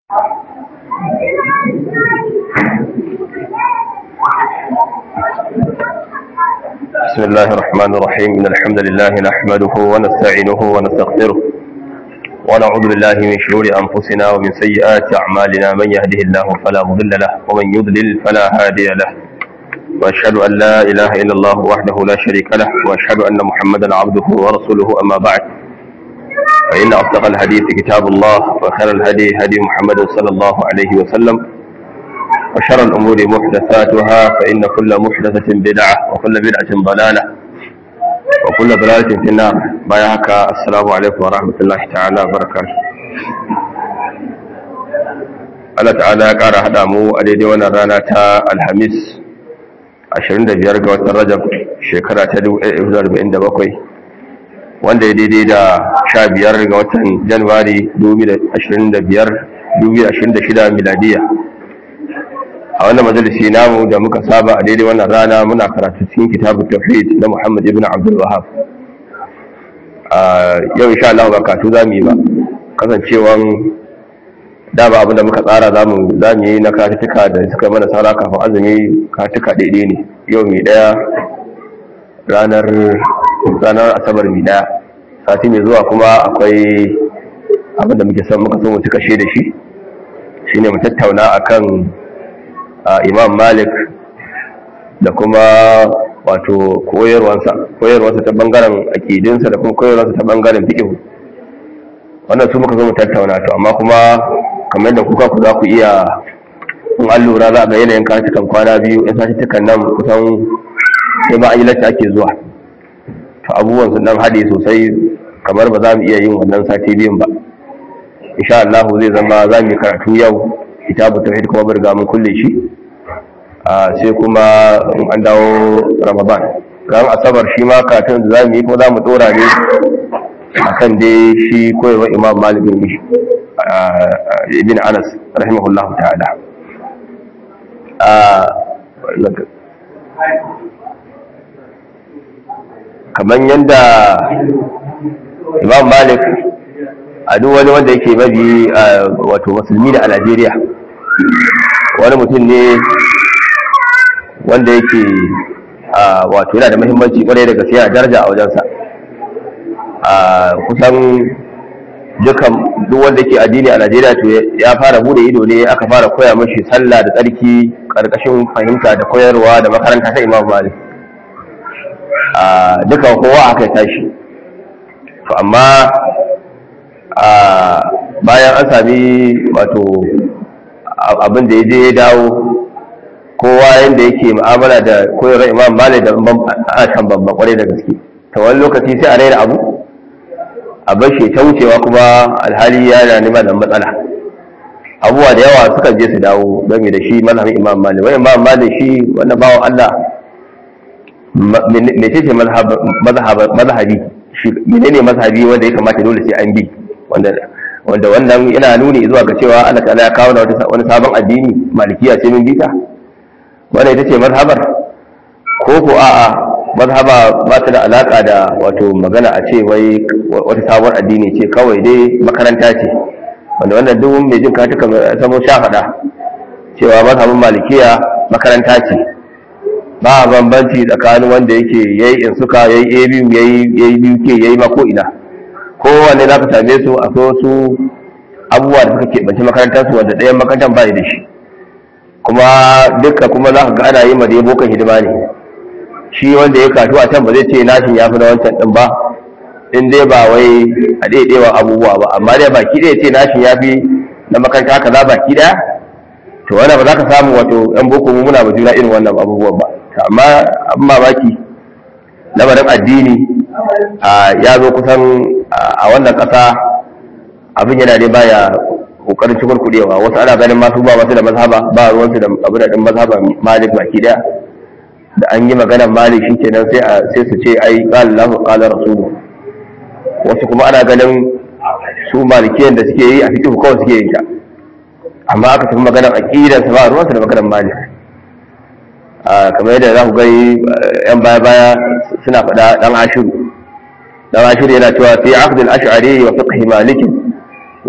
بسم الله الرحمن الرحيم إن الحمد لله نحمده ونستعينه ونستغفره ونعوذ بالله من شرور أنفسنا ومن سيئات أعمالنا من يهده الله فلا مضل له ومن يضلل فلا هادي له وأشهد أن لا إله إلا الله وحده لا شريك له وأشهد أن محمدا عبده ورسوله أما بعد فإن أصدق الحديث كتاب الله وخير الهدي هدي محمد صلى الله عليه وسلم وشر الأمور محدثاتها فإن كل محدثة بدعة وكل بدعة ضلالة وكل ضلالة في النار بايعك السلام عليكم ورحمة الله تعالى وبركاته Allah ta'ala ya ƙara haɗa mu a daidai wannan rana ta Alhamis 25 ga watan Rajab shekara ta 1947 wanda ya daidai da 15 ga watan Januwari 2025 2026 miladiya a wannan majalisi namu da muka saba a daidai wannan rana muna karatu cikin kitabun tauhid na Muhammad ibn Abdul Wahhab yau insha Allah ba katu zamu yi ba kasancewan da ba abinda muka tsara zamu zamu yi na katuka da suka mana sara kafin azumi katuka daidai ne yau mai daya ranar ranar asabar mai daya sati mai zuwa kuma akwai abinda muke son muka so mu cika shi da shi shine mu tattauna akan imam malik da kuma wato koyarwansa koyarwansa ta bangaren akidinsa da kuma koyarwansa ta bangaren fiqh wannan su muka zo mu tattauna to amma kuma kamar da kuka ku za ku iya in an lura za ga yanayin katukan kwana biyu in satuttukan nan kusan sai ma an yi lacce ake zuwa to abubuwan sun dan haɗe sosai kamar ba za mu iya yin wannan sati biyun ba insha Allah zai zama za mu yi karatu yau kitabu tauhid kuma bar ga mun kulle shi sai kuma in an dawo ramadan ran asabar shi ma karatun da zamu yi kuma zamu dora ne akan dai shi koyarwa imam malik bin ibn anas rahimahullahu ta'ala kamar yadda imam malik a duk wani wanda yake mabi wato musulmi da a Najeriya wani mutum ne wanda yake wato yana da muhimmanci kwarai da gaskiya a daraja a wajensa kusan dukan duk wanda yake addini a Najeriya to ya fara bude ido ne aka fara koya mashi sallah da tsarki karkashin fahimta da koyarwa da makaranta ta Imam Malik dukan kowa aka tashi to amma bayan an sami wato abin da ya je ya dawo kowa yadda yake mu'amala da koyarwar imam malik da a kan babban kwarai da gaske ta wani lokaci sai a raina abu a bashi ta wucewa kuma alhali yana nema da matsala abubuwa da yawa sukan je su dawo game da shi mazhabin imam malik wani imam malik shi wannan bawan allah mece ce mazhabi shi menene mazhabi wanda ya kamata dole sai an bi wanda wannan yana nuni zuwa ga cewa Allah ta'ala ya kawo wani sabon addini malikiya ce min bita wanda ita ce mazhabar ko ko a'a mazhaba ba ta da alaka da wato magana a ce wai wata sabon addini ce kawai dai makaranta ce wanda wannan duk mai jin katuka samo sha faɗa cewa mazhabin malikiya makaranta ce ba bambanci tsakanin wanda yake yayi in suka yayi abu yayi yayi BK yayi mako ina kowanne za ka same su akwai wasu abubuwa da suka keɓance makarantarsu wanda ɗayan makarantar ba da shi kuma duka kuma za ka ga ana yi ma dai bokan hidima ne shi wanda ya kasu a can ba zai ce nashin ya fi na wancan ɗin ba in dai ba wai a ɗaiɗewa abubuwa ba amma dai baki ɗaya ce nashin ya fi na makaranta haka za baki ɗaya to wannan ba za ka samu wato yan boko mu muna ba juna irin wannan abubuwan ba amma abin mamaki lamarin addini ya zo kusan a wannan ƙasa abin yana dai baya kokarin cikin kudewa wasu ana ganin masu ba masu da mazhaba ba ruwansu da abu da ɗin mazhaba malik baki daya da an yi maganar malik shi kenan sai sai su ce ai qala Allahu qala rasulu wasu kuma ana ganin su malikiyan da suke yi a fiqh kawai suke yin ta amma aka tafi maganar aqidar sa ba ruwansu da maganar malik kamar yadda za ku gani yan baya baya suna faɗa dan ashiru dan ashiru yana cewa fi aqd al-ash'ari wa fiqh malik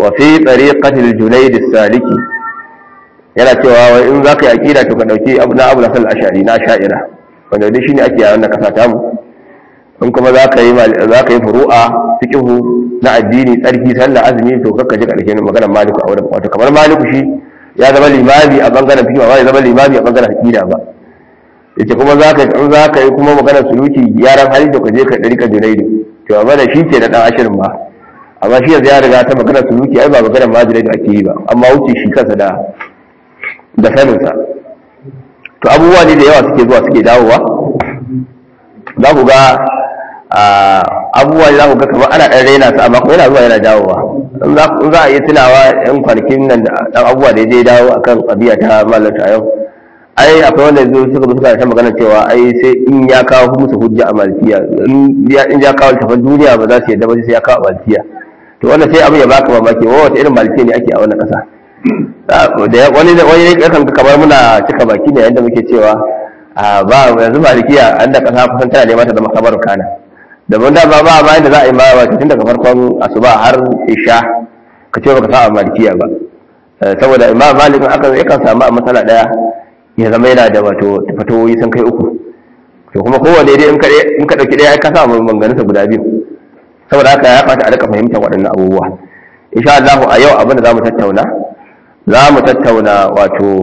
wa fi tariqatil junayd as-saliki yana cewa wai in zaka yi aqida to ka dauki abu na abu nasal ashari na sha'ira wanda dai shine ake yawan kasa ta mu in kuma zaka yi zaka yi furu'a fiqhu na addini tsarki sallah azumi to kakka ji karshen maganar maliku a wurin wato kamar maliku shi ya zama limami a bangaren fiqh ba ya zama limami a bangaren aqida ba yace kuma zaka in zaka yi kuma maganar suluki yaran hali to ka je ka dariƙa junaidu to amma da shi ke da dan ashirin ba amma shi yanzu ya riga ta maganar suluki ai ba maganar ma junaidu ake yi ba amma wuce shi kansa da da saninsa to abubuwa ne da yawa suke zuwa suke dawowa za ku ga abubuwa ne za ku ga kamar ana ɗan raina su amma kuma yana zuwa yana dawowa in za a iya tunawa yan kwanakin nan da ɗan abubuwa da ya je dawo akan ƙabiya ta malata yau ai akwai wanda zo suka zo suka ta magana cewa ai sai in ya kawo musu hujja a malkiya in ya kawo tafan duniya ba za su yadda ba sai ya kawo malkiya to wannan sai abin ya baka mamaki wa wata irin malkiya ne ake a wannan ƙasa wani wani ne kan kamar muna cika baki ne yadda muke cewa ba yanzu malikiya an da kasa kusan tana neman ta zama kamar kana da mun da ba ba bayan da za a yi ma ba tun daga farkon asuba har isha ka ce baka sa malikiya ba saboda imam malik aka yakan samu a matsala daya ya zama yana da wato fatawoyi sun kai uku to kuma kowanne dai in ka dauki daya ka sa maganganunsa guda biyu saboda haka ya fata a rika fahimtar waɗannan abubuwa insha Allah a yau abin da za mu tattauna za mu tattauna wato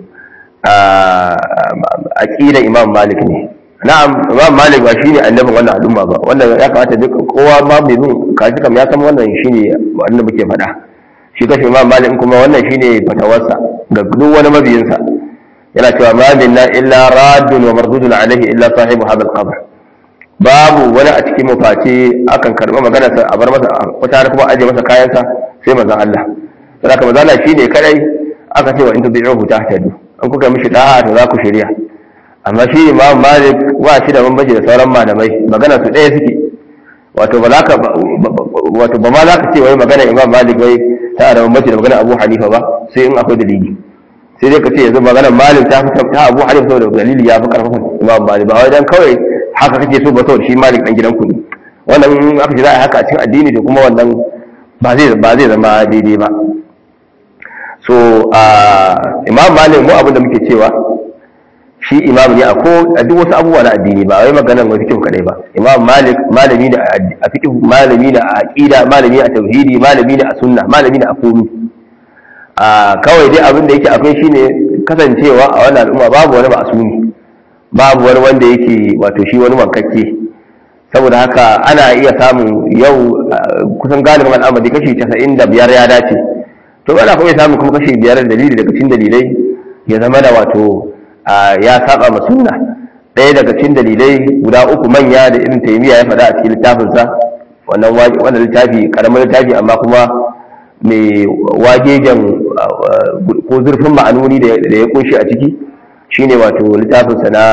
aƙidar imam malik ne na'am imam malik ba shine annabin wannan al'umma ba wannan ya kamata duk kowa ma mai bin kashi kam ya san wannan shine wanda muke faɗa shi kashi imam malik kuma wannan shine fatawarsa ga duk wani mabiyinsa yana cewa ma minna illa raddun wa mardudun alaihi illa sahibu hadha al-qabr babu wani a cikin mafaci akan karɓi maganarsa a bar masa wata kuma aje masa kayansa sai manzon Allah saboda manzo Allah shine kadai aka ce wa in tubi'uhu tahtadu an kuka mishi da'a to za ku shirya amma shi Imam Malik wa shi da bambanci da sauran malamai magana su ɗaya suke wato ba za ka wato ba ma za ka ce wai magana Imam Malik wai ta da bambanci da magana Abu Hanifa ba sai in akwai dalili sai dai ka ce yanzu maganar Malik ta fi ta Abu Hanifa saboda dalili ya fi karfafan Imam Malik ba wai dan kawai haka kake so ba saboda shi Malik dan gidan ku ne wannan aka ce za a haka a cikin addini to kuma wannan ba zai ba zai zama daidai ba so imam malik mu abin da muke cewa shi imam ne a ko a duk wasu abubuwa na addini ba wai maganar wani fiqh kadai ba imam malik malami ne a fiqh malami ne a aqida malami a tauhidi malami ne a sunna malami ne a komi a kawai dai abin da yake akwai shine kasancewa a wannan al'umma babu wani ma'asumi babu wani wanda yake wato shi wani wankakke saboda haka ana iya samun yau kusan galibin al'amari kashi 95 ya dace to ana kuma samun kuma kashi biyar dalili daga cikin dalilai ya zama da wato ya saba ma sunna ɗaya daga cikin dalilai guda uku manya da irin taimiyya ya faɗa a cikin littafinsa wannan wannan littafi karamin littafi amma kuma mai wagegen ko zurfin ma'anoni da ya kunshi a ciki shine wato littafinsa na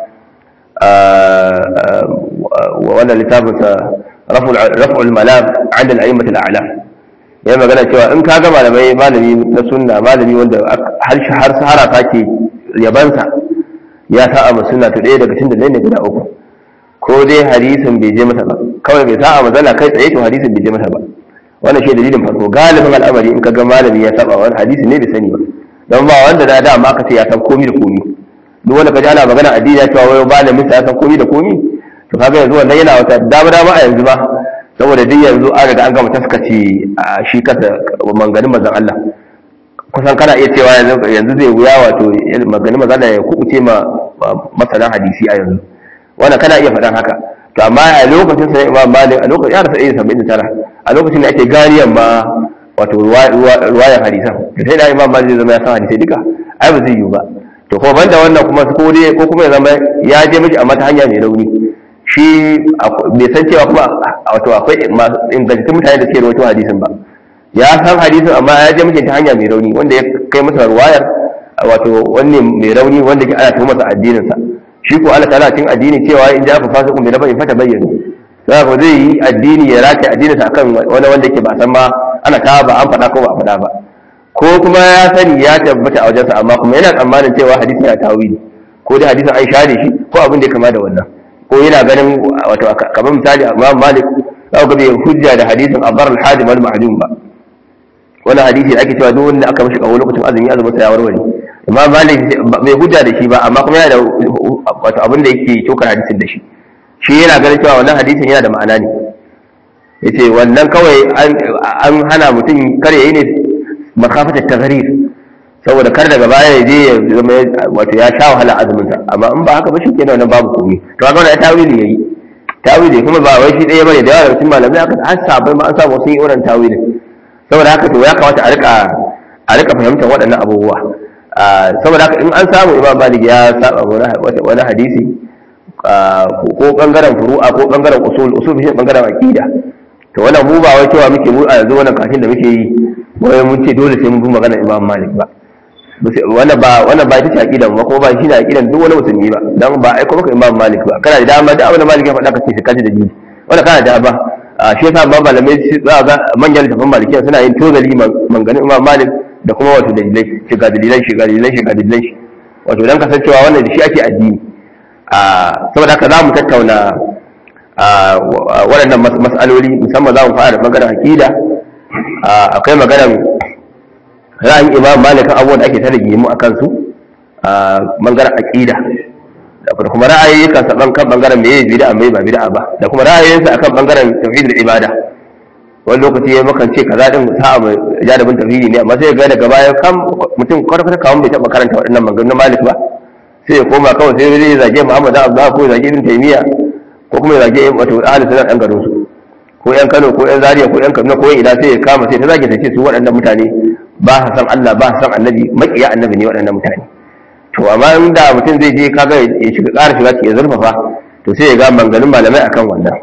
wannan littafinsa raf'ul malam an da al'immatul a'lam ya magana cewa in ka ga malamai malami na sunna malami wanda har har sahara take yabansa ya sa a sunna to ɗaya daga cikin dalilai ne guda uku ko dai hadisin bai je masa ba kawai bai sa a mazala kai tsaye to hadisin bai je masa ba wannan shi dalilin farko galibin al'amari in ka ga malami ya saba wani hadisi ne bai sani ba don ba wanda da dama aka ce ya san komi da komi duk wanda ka ji ana magana addini ya cewa wai malamin sa ya san komi da komi to kaga yanzu wannan yana wata dama dama a yanzu ba saboda duk yanzu an riga an gama taskace a shi kasa manganin mazan Allah kusan kana iya cewa yanzu zai wuya wato maganin mazan Allah ya kubuce ma masana hadisi a yanzu wannan kana iya faɗan haka to amma a lokacin sa Imam Malik a lokacin ya rasa iya saba'in da tara a lokacin da ake ganiyan ma wato ruwayan hadisan to sai da Imam Malik zai zama ya san hadisai duka ai ba zai yiwu ba to kuma banda wannan kuma ko dai ko kuma ya zama ya je miki amma ta hanya mai rauni shi bai san cewa kuma wato akwai ingantattun mutane da suke rawaito hadisin ba ya san hadisin amma ya je miki ta hanya mai rauni wanda ya kai masa ruwayar wato wanne mai rauni wanda ke ana tuhumar sa addinin sa shi ko Allah ta'ala cin addini cewa in ja fa fasiqun bi nabain fata bayyana sai ko zai yi addini ya rake addinin sa akan wani wanda ke ba san ma ana ta ba an faɗa ko ba a faɗa ba ko kuma ya sani ya tabbata a wajensa amma kuma yana tsammanin cewa hadisin ya tawili ko dai hadisin an share shi ko abin da ya kama da wannan ko yana ganin wato kamar misali Imam Malik za ku ga bai hujja da hadisin abar al-hadim wal ma'lum ba wani hadisi da ake cewa duk wanda aka mishi kawo lokacin azumi azumin sa ya warware imam malik bai hujja da shi ba amma kuma yana da wato abin da yake cokar hadisin da shi shi yana ganin cewa wannan hadisin yana da ma'ana ne yace wannan kawai an hana mutum kar yayi ne makafatar tagharir saboda kar daga baya ya je ya zama wato ya sha wahala azumin sa amma in ba haka ba shi kenan wannan babu komai to kaga wannan tawili yayi tawili kuma ba wai shi ɗaya bane da yawa cikin malamai aka har sabai ma an samu sun yi wannan tawili saboda haka to ya kamata a rika a rika fahimtar waɗannan abubuwa saboda haka in an samu imam malik ya saba wani hadisi ko bangaren furu'a ko bangaren usul usul shi bangaren aqida to wannan mu ba wai cewa muke mu a yanzu wannan kafin da muke yi wai mun ce dole sai mun bi magana imam malik ba wannan ba wannan ba ita ce aqidan ba kuma ba shi ne aqidan duk wani musulmi ba dan ba aiko maka imam malik ba kana da dama da abin da malik ya faɗa ka ce kaji da ni wannan kana da ba shi yasa ma malamai za ga manyan littafin malikiya suna yin tozali manganin imam malik da kuma wato dalilai shiga dalilan shiga dalilan shiga dalilan shi wato dan kasancewa wannan da shi ake addini saboda haka za mu tattauna waɗannan mas'aloli musamman za mu fara da maganar aqida akwai maganar ra'ayin imam malik kan abubuwan da ake tare gimu a kansu a bangaren aqida da kuma ra'ayoyin sa kan bangaren meye bid'a mai ba bid'a ba da kuma ra'ayoyinsa akan bangaren tauhidul ibada wani lokaci ya makan ce kaza din sa mu jadabin tauhidi ne amma sai ga daga baya kan mutum kwata-kwata kawon bai taɓa karanta waɗannan maganganun malik ba sai ya koma kawai sai zai zage muhammad abdullah ko ya zage ibn taymiya ko kuma ya zage wato ahli sunan ɗan garin su ko yan kano ko yan zaria ko yan kaduna ko yan ina sai ya kama sai ta zage ta ce su waɗannan mutane ba sa san allah ba sa san annabi maƙiya annabi ne waɗannan mutane to amma in da mutum zai je kaga ya shiga ƙara shiga ya zurfafa to sai ya ga maganganun malamai akan wannan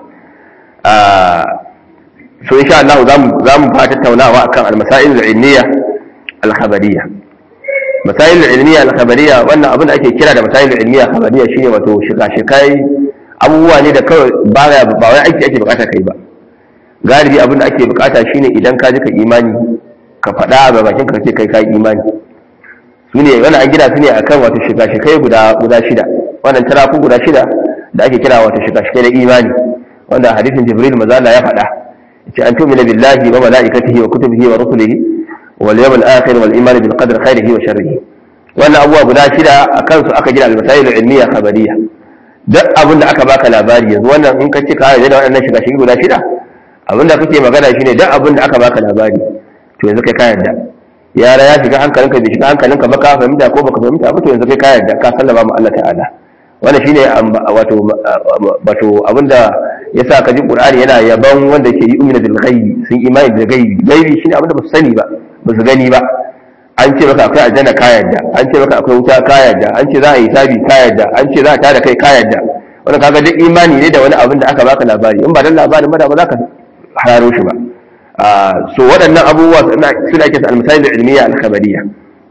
so insha Allah za mu fara tattaunawa akan al-masail al-ilmiya al-khabariyya masail al-ilmiya al-khabariyya wannan abin da ake kira da masail al-ilmiya al-khabariyya shine wato shiga shikai abubuwa ne da kawai ba ba wai aiki ake bukata kai ba galibi abin da ake bukata shine idan ka ji ka imani ka faɗa a bakin ka ce kai ka imani su ne wannan an gina su ne akan wato shiga shikai guda guda shida wannan tarafu guda shida da ake kira wato shiga shikai na imani wanda hadisin jibril mazala ya faɗa ce an tumina billahi wa malaikatihi wa kutubihi wa rusulihi wal yawmil akhir wal iman bil qadri khairihi wa sharrihi wannan abubuwa guda shida akan su aka gina al masail al ilmiya khabariyya duk abin da aka baka labari yanzu wannan in ka ce ka yarda da wannan shiga shigi guda shida abin da kake magana shine duk abin da aka baka labari to yanzu kai ka yarda yara ya shiga hankalinka bai shiga hankalinka ba ka fahimta ko baka fahimta ba to yanzu kai ka yarda ka sallama ma Allah ta'ala wannan shine wato wato abinda yasa ka ji Qur'ani yana yaban wanda ke yi umina bil ghaibi sun imani da gaibi gaibi shine abinda ba su sani ba ba su gani ba an ce maka akwai aljanna ka yarda an ce maka akwai wuta ka yarda an ce za a yi sabi ka yarda an ce za a tada kai ka yarda wannan kaga duk imani ne da wani abin da aka baka labari in ba dan labarin ba da ba za ka hararo shi ba so waɗannan abubuwa suna ake al-misali al-ilmiya al-khabariyya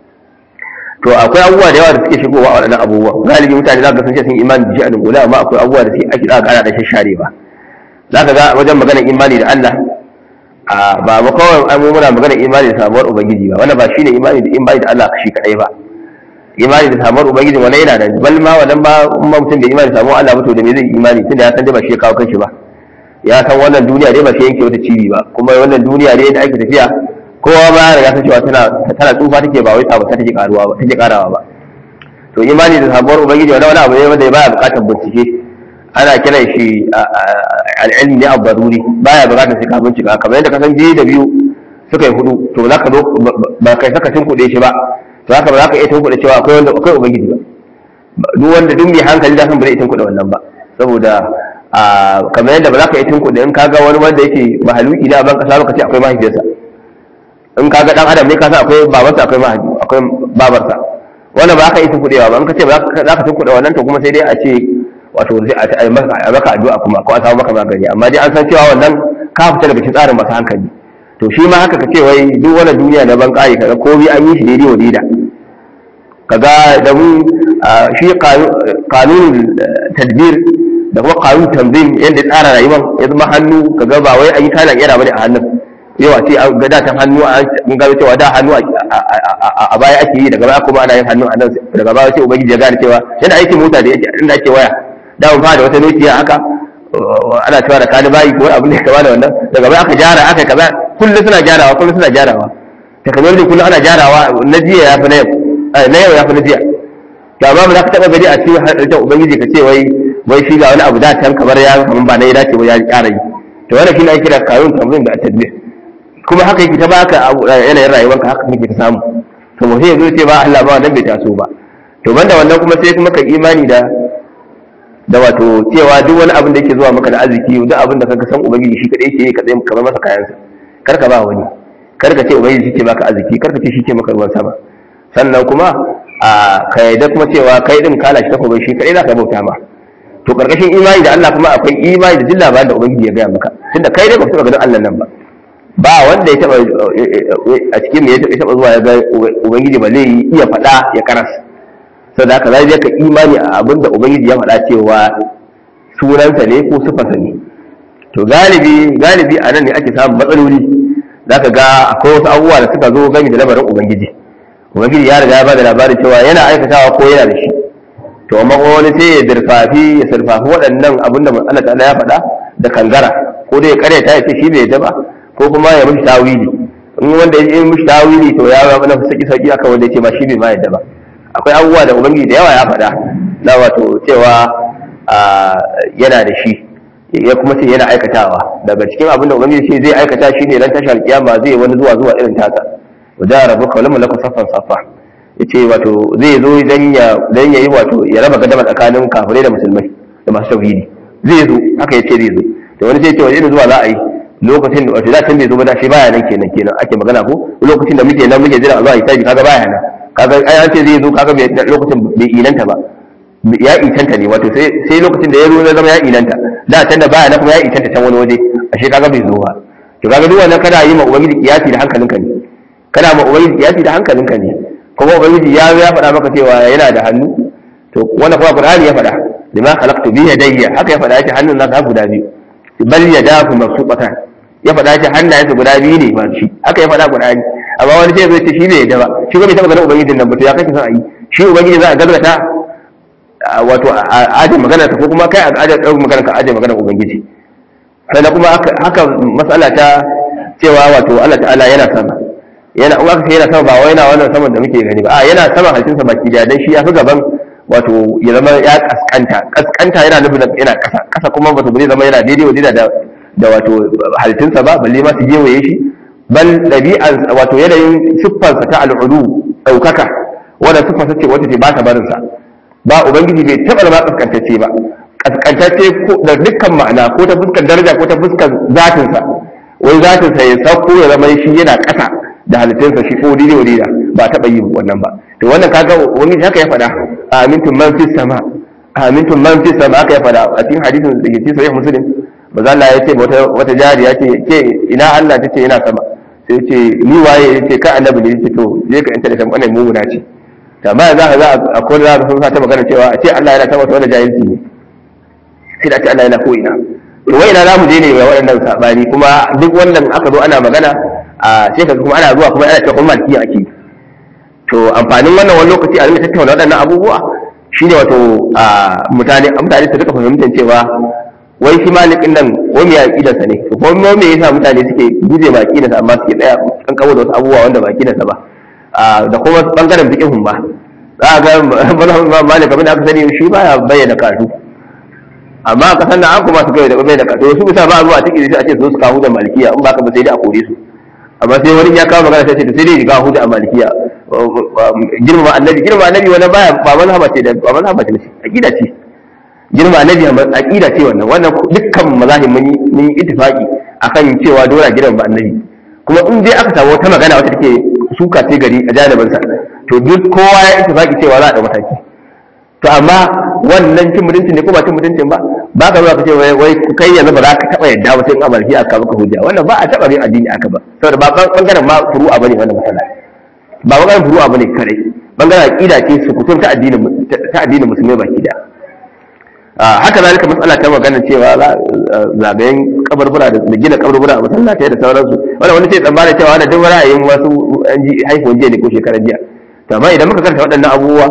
to akwai abubuwa da yawa da suke shigowa a waɗannan abubuwa galibi mutane za ka sun ce sun imani da shi a dungula amma akwai abubuwa da ake za ka da shashare ba za ka ga wajen maganar imani da Allah ba ba kawai an mu muna maganar imani da samuwar ubangiji ba wannan ba shine imani da imani da Allah shi kadai ba imani da samuwar ubangiji wannan yana da bal ma wannan ba umma mutum da imani da samuwar Allah ba to da me zai imani tunda ya san da ba shi ya kawo kanshi ba ya san wannan duniya dai ba shi yanke wata cibi ba kuma wannan duniya dai da ake tafiya kowa ba ya riga san cewa tana tana tsufa take ba wai sabata take karuwa ba take karawa ba to imani da sabuwar ubangiji wani wani abu ne wanda baya bukatar bincike ana kiran shi al-ilmi ad-daruri baya bukatar sai ka bincika kamar yadda ka san biyu da biyu suka yi hudu to za ka zo ba kai saka tunkuɗe shi ba to haka ba za ka iya tunkuɗe cewa akwai wanda akwai ubangiji ba duk wanda duk mai hankali da san ba zai iya tunkuɗe wannan ba saboda kamar yadda ba za ka iya tunkuɗe in ka ga wani wanda yake mahaluki da ban kasa ka ce akwai mahaifiyarsa in ka ga dan adam ne ka san akwai babarsa akwai mahaifi akwai babarsa wannan ba ka yi tunkuɗewa ba in ka ce ba za ka tunkuɗe wannan to kuma sai dai a ce wato a maka addu'a kuma ko a samu maka magani amma dai an san cewa wannan ka fita daga cikin tsarin masu hankali to shi ma haka ka ce wai duk wani duniya na ban ƙari kaga komai an yi shi daidai wa daida kaga da mun shi kanun tadbir da kuma kanun tanzim yadda tsara rayuwar ya zama hannu kaga ba wai an yi kalan yara bane a hannun yau a ce an ga datan hannu an gano cewa da hannu a baya ake yi daga baya kuma ana yin hannu a nan daga baya sai ubangiji ya gane cewa yana aikin mota da yake inda ake waya da mun fara da wata nokiya haka ana cewa da kani bayi ko abin da kama da wannan daga baya aka gyara aka kaza kullum suna gyarawa kullum suna gyarawa technology kullum ana gyarawa na jiya ya fi na yau na yau ya fi na jiya to amma ba za ka taɓa gani a cikin halittar ubangiji ka ce wai wai shi ga wani abu da can kamar ya kamar ba na ya dace ba ya ƙara yi to wannan shi ne ake kira kayun tamrin da tadbir kuma haka yake ta baka yanayin rayuwarka haka kake ta samu to mutum ya zo ce ba Allah ba wannan bai taso ba to banda wannan kuma sai kuma ka imani da da wato cewa duk wani abin da yake zuwa maka da arziki duk abin da kanka san ubangiji shi kadai yake ka tsaye kamar masa kayansa kar ka ba wani kar ka ce ubangiji shi ke baka arziki kar ka ce shi ke maka ruwan sama sannan kuma a ka yarda kuma cewa kai din kala shi takobai shi kadai zaka bauta ma to karkashin imani da Allah kuma akwai imani da duk labarin da ubangiji ya gaya maka tunda kai dai ba ka taba ganin Allah nan ba ba wanda ya taba a cikin me ya taba zuwa ya ga ubangiji ba zai iya faɗa ya karas saboda haka zai ka imani a abin da ubangiji ya faɗa cewa sunansa ne ko sifarsa ne to galibi galibi a nan ne ake samun matsaloli zaka ga akwai wasu abubuwa da suka zo gami da lamarin ubangiji ubangiji ya riga ya bada labarin cewa yana aikatawa ko yana da shi to amma wani sai ya dirfafi ya sarfafi waɗannan abin da Allah ta'ala ya faɗa da kangara ko dai ya karyata ya ce shi bai yadda ba ko kuma ya mishi tawili in wanda ya mishi tawili to ya zama na saki saki akan wanda ya ce ba shi bai ma yadda ba akwai abubuwa da ubangiji da yawa ya faɗa na wato cewa yana da shi ya kuma ce yana aikatawa daga cikin abin da ubangiji ce zai aikata shi ne ran tashar kiyama zai wani zuwa zuwa irin tasa wajen rabu kawai mulaka saffan saffa ya ce wato zai zo dan ya yi wato ya raba gadama tsakanin kafirai da musulmai da masu tauhidi zai zo haka ya ce zai zo da wani sai ce wani zuwa za a yi lokacin wato da can bai zo ba da shi baya nan kenan kenan ake magana ko lokacin da muke nan muke jira a zuwa hisabi kaga baya nan kaga ai an ce zai zo kaga lokacin bai inanta ba ya itanta ne wato sai sai lokacin da ya zo ya zama ya inanta da can da baya nan kuma ya itanta can wani waje ashe kaga bai zo ba to kaga duk wannan kana yi ma ubangiji kiyasi da hankalinka ne kana ma ubangiji kiyasi da hankalinka ne kuma ubangiji ya ya faɗa maka cewa yana da hannu to wannan kuma qur'ani ya faɗa lima khalaqtu bi yadayya haka ya faɗa yake hannun nasa guda biyu bal yadahu mabsuqatan ya faɗa shi hannayensa guda biyu ne ba shi haka ya faɗa qur'ani amma wani sai zai ce shi bai yadda ba shi bai taɓa ganin ubangijin nan ba to ya kake son a yi shi ubangiji za a gazgata wato a aje magana ta ko kuma kai a aje ɗaukar magana ka aje magana ubangiji sannan kuma haka matsala ta cewa wato Allah ta'ala yana sama yana in aka ce yana sama ba wai yana wannan saman da muke gani ba a yana sama halittunsa baki da dan shi ya fi gaban wato ya zama ya kaskanta kaskanta yana nufin yana kasa kasa kuma wato bai zama yana daidai wajen da da wato halittunsa ba balle ma su gewaye shi bal dabi'an wato yanayin siffarsa ta al'ulu daukaka wanda siffarsa ce wata ce ba ta barin sa ba ubangiji bai taba zama kaskantacce ba kaskantacce da dukkan ma'ana ko ta fuskar daraja ko ta fuskar zatinsa wai zatinsa ya sauko ya zama shi yana kasa da halittunsa shi ko dide wadida ba taɓa yi wannan ba to wannan kaga wani haka ya faɗa amintum man fis sama amintum man fis sama aka ya faɗa a cikin hadisin da ke cikin sahih muslim maza Allah ya ce wata wata jariya ce ke ina Allah tace ina sama sai ce ni waye yace ka annabi ne yace to je ka inta da kan wannan mumuna ce to amma za ka za a ko za ka sun sa ta magana cewa a ce Allah yana sama wanda jahilci ne sai da ce Allah yana ko ina to wai ina za mu je ne ga waɗannan sabani kuma duk wannan aka zo ana magana a sai ka kuma ana zuwa kuma ana cewa kuma malkiya ake to amfanin wannan wani lokaci a rinka tattauna waɗannan abubuwa shine wato mutane mutane su rika fahimtar cewa wai shi malikin nan ko me aqidarsa ne to ko me yasa mutane suke guje ma aqidarsa amma suke tsaya kan kawo da wasu abubuwa wanda ba aqidarsa ba da kuma bangaren fiqhun ba za ga malik abin da aka sani shi baya bayyana karatu amma ka san an kuma su kai da bayyana karatu su bisa ba zuwa take sai a ce su su kawo da malikiya in ba ka ba sai dai a kore su amma sai wani ya kawo magana sai ce to sai dai ga hujja a malikiya girma annabi girma annabi wani baya ba mazhaba ce da ba mazhaba ce aqida ce girma annabi aqida ce wannan wannan dukkan mazahib mun yi ittifaqi akan cewa dole girma ba annabi kuma in dai aka samu wata magana wata take suka ce gari a janibin sa to duk kowa ya ittifaqi cewa za a da mataki to amma wannan cin mutuncin ne ko ba cin mutuncin ba ba ka zuwa ka ce wai kai yanzu ba za ka taba yadda ba sai in amalki aka maka hujja wannan ba a taba yin addini aka ba saboda ba bangaren ma furu'a bane wannan matsala ba bangaren furu'a bane kare bangaren aqida ce su kutum ta addinin ta addinin musulmai baki da haka zalika matsala ta magana cewa zagayen kabarbura da gina kabarbura a masallatai da sauransu wannan wani sai tsammana cewa wannan duk ra'ayin wasu haihuwan jiya ne ko shekaran jiya to amma idan muka karanta waɗannan abubuwa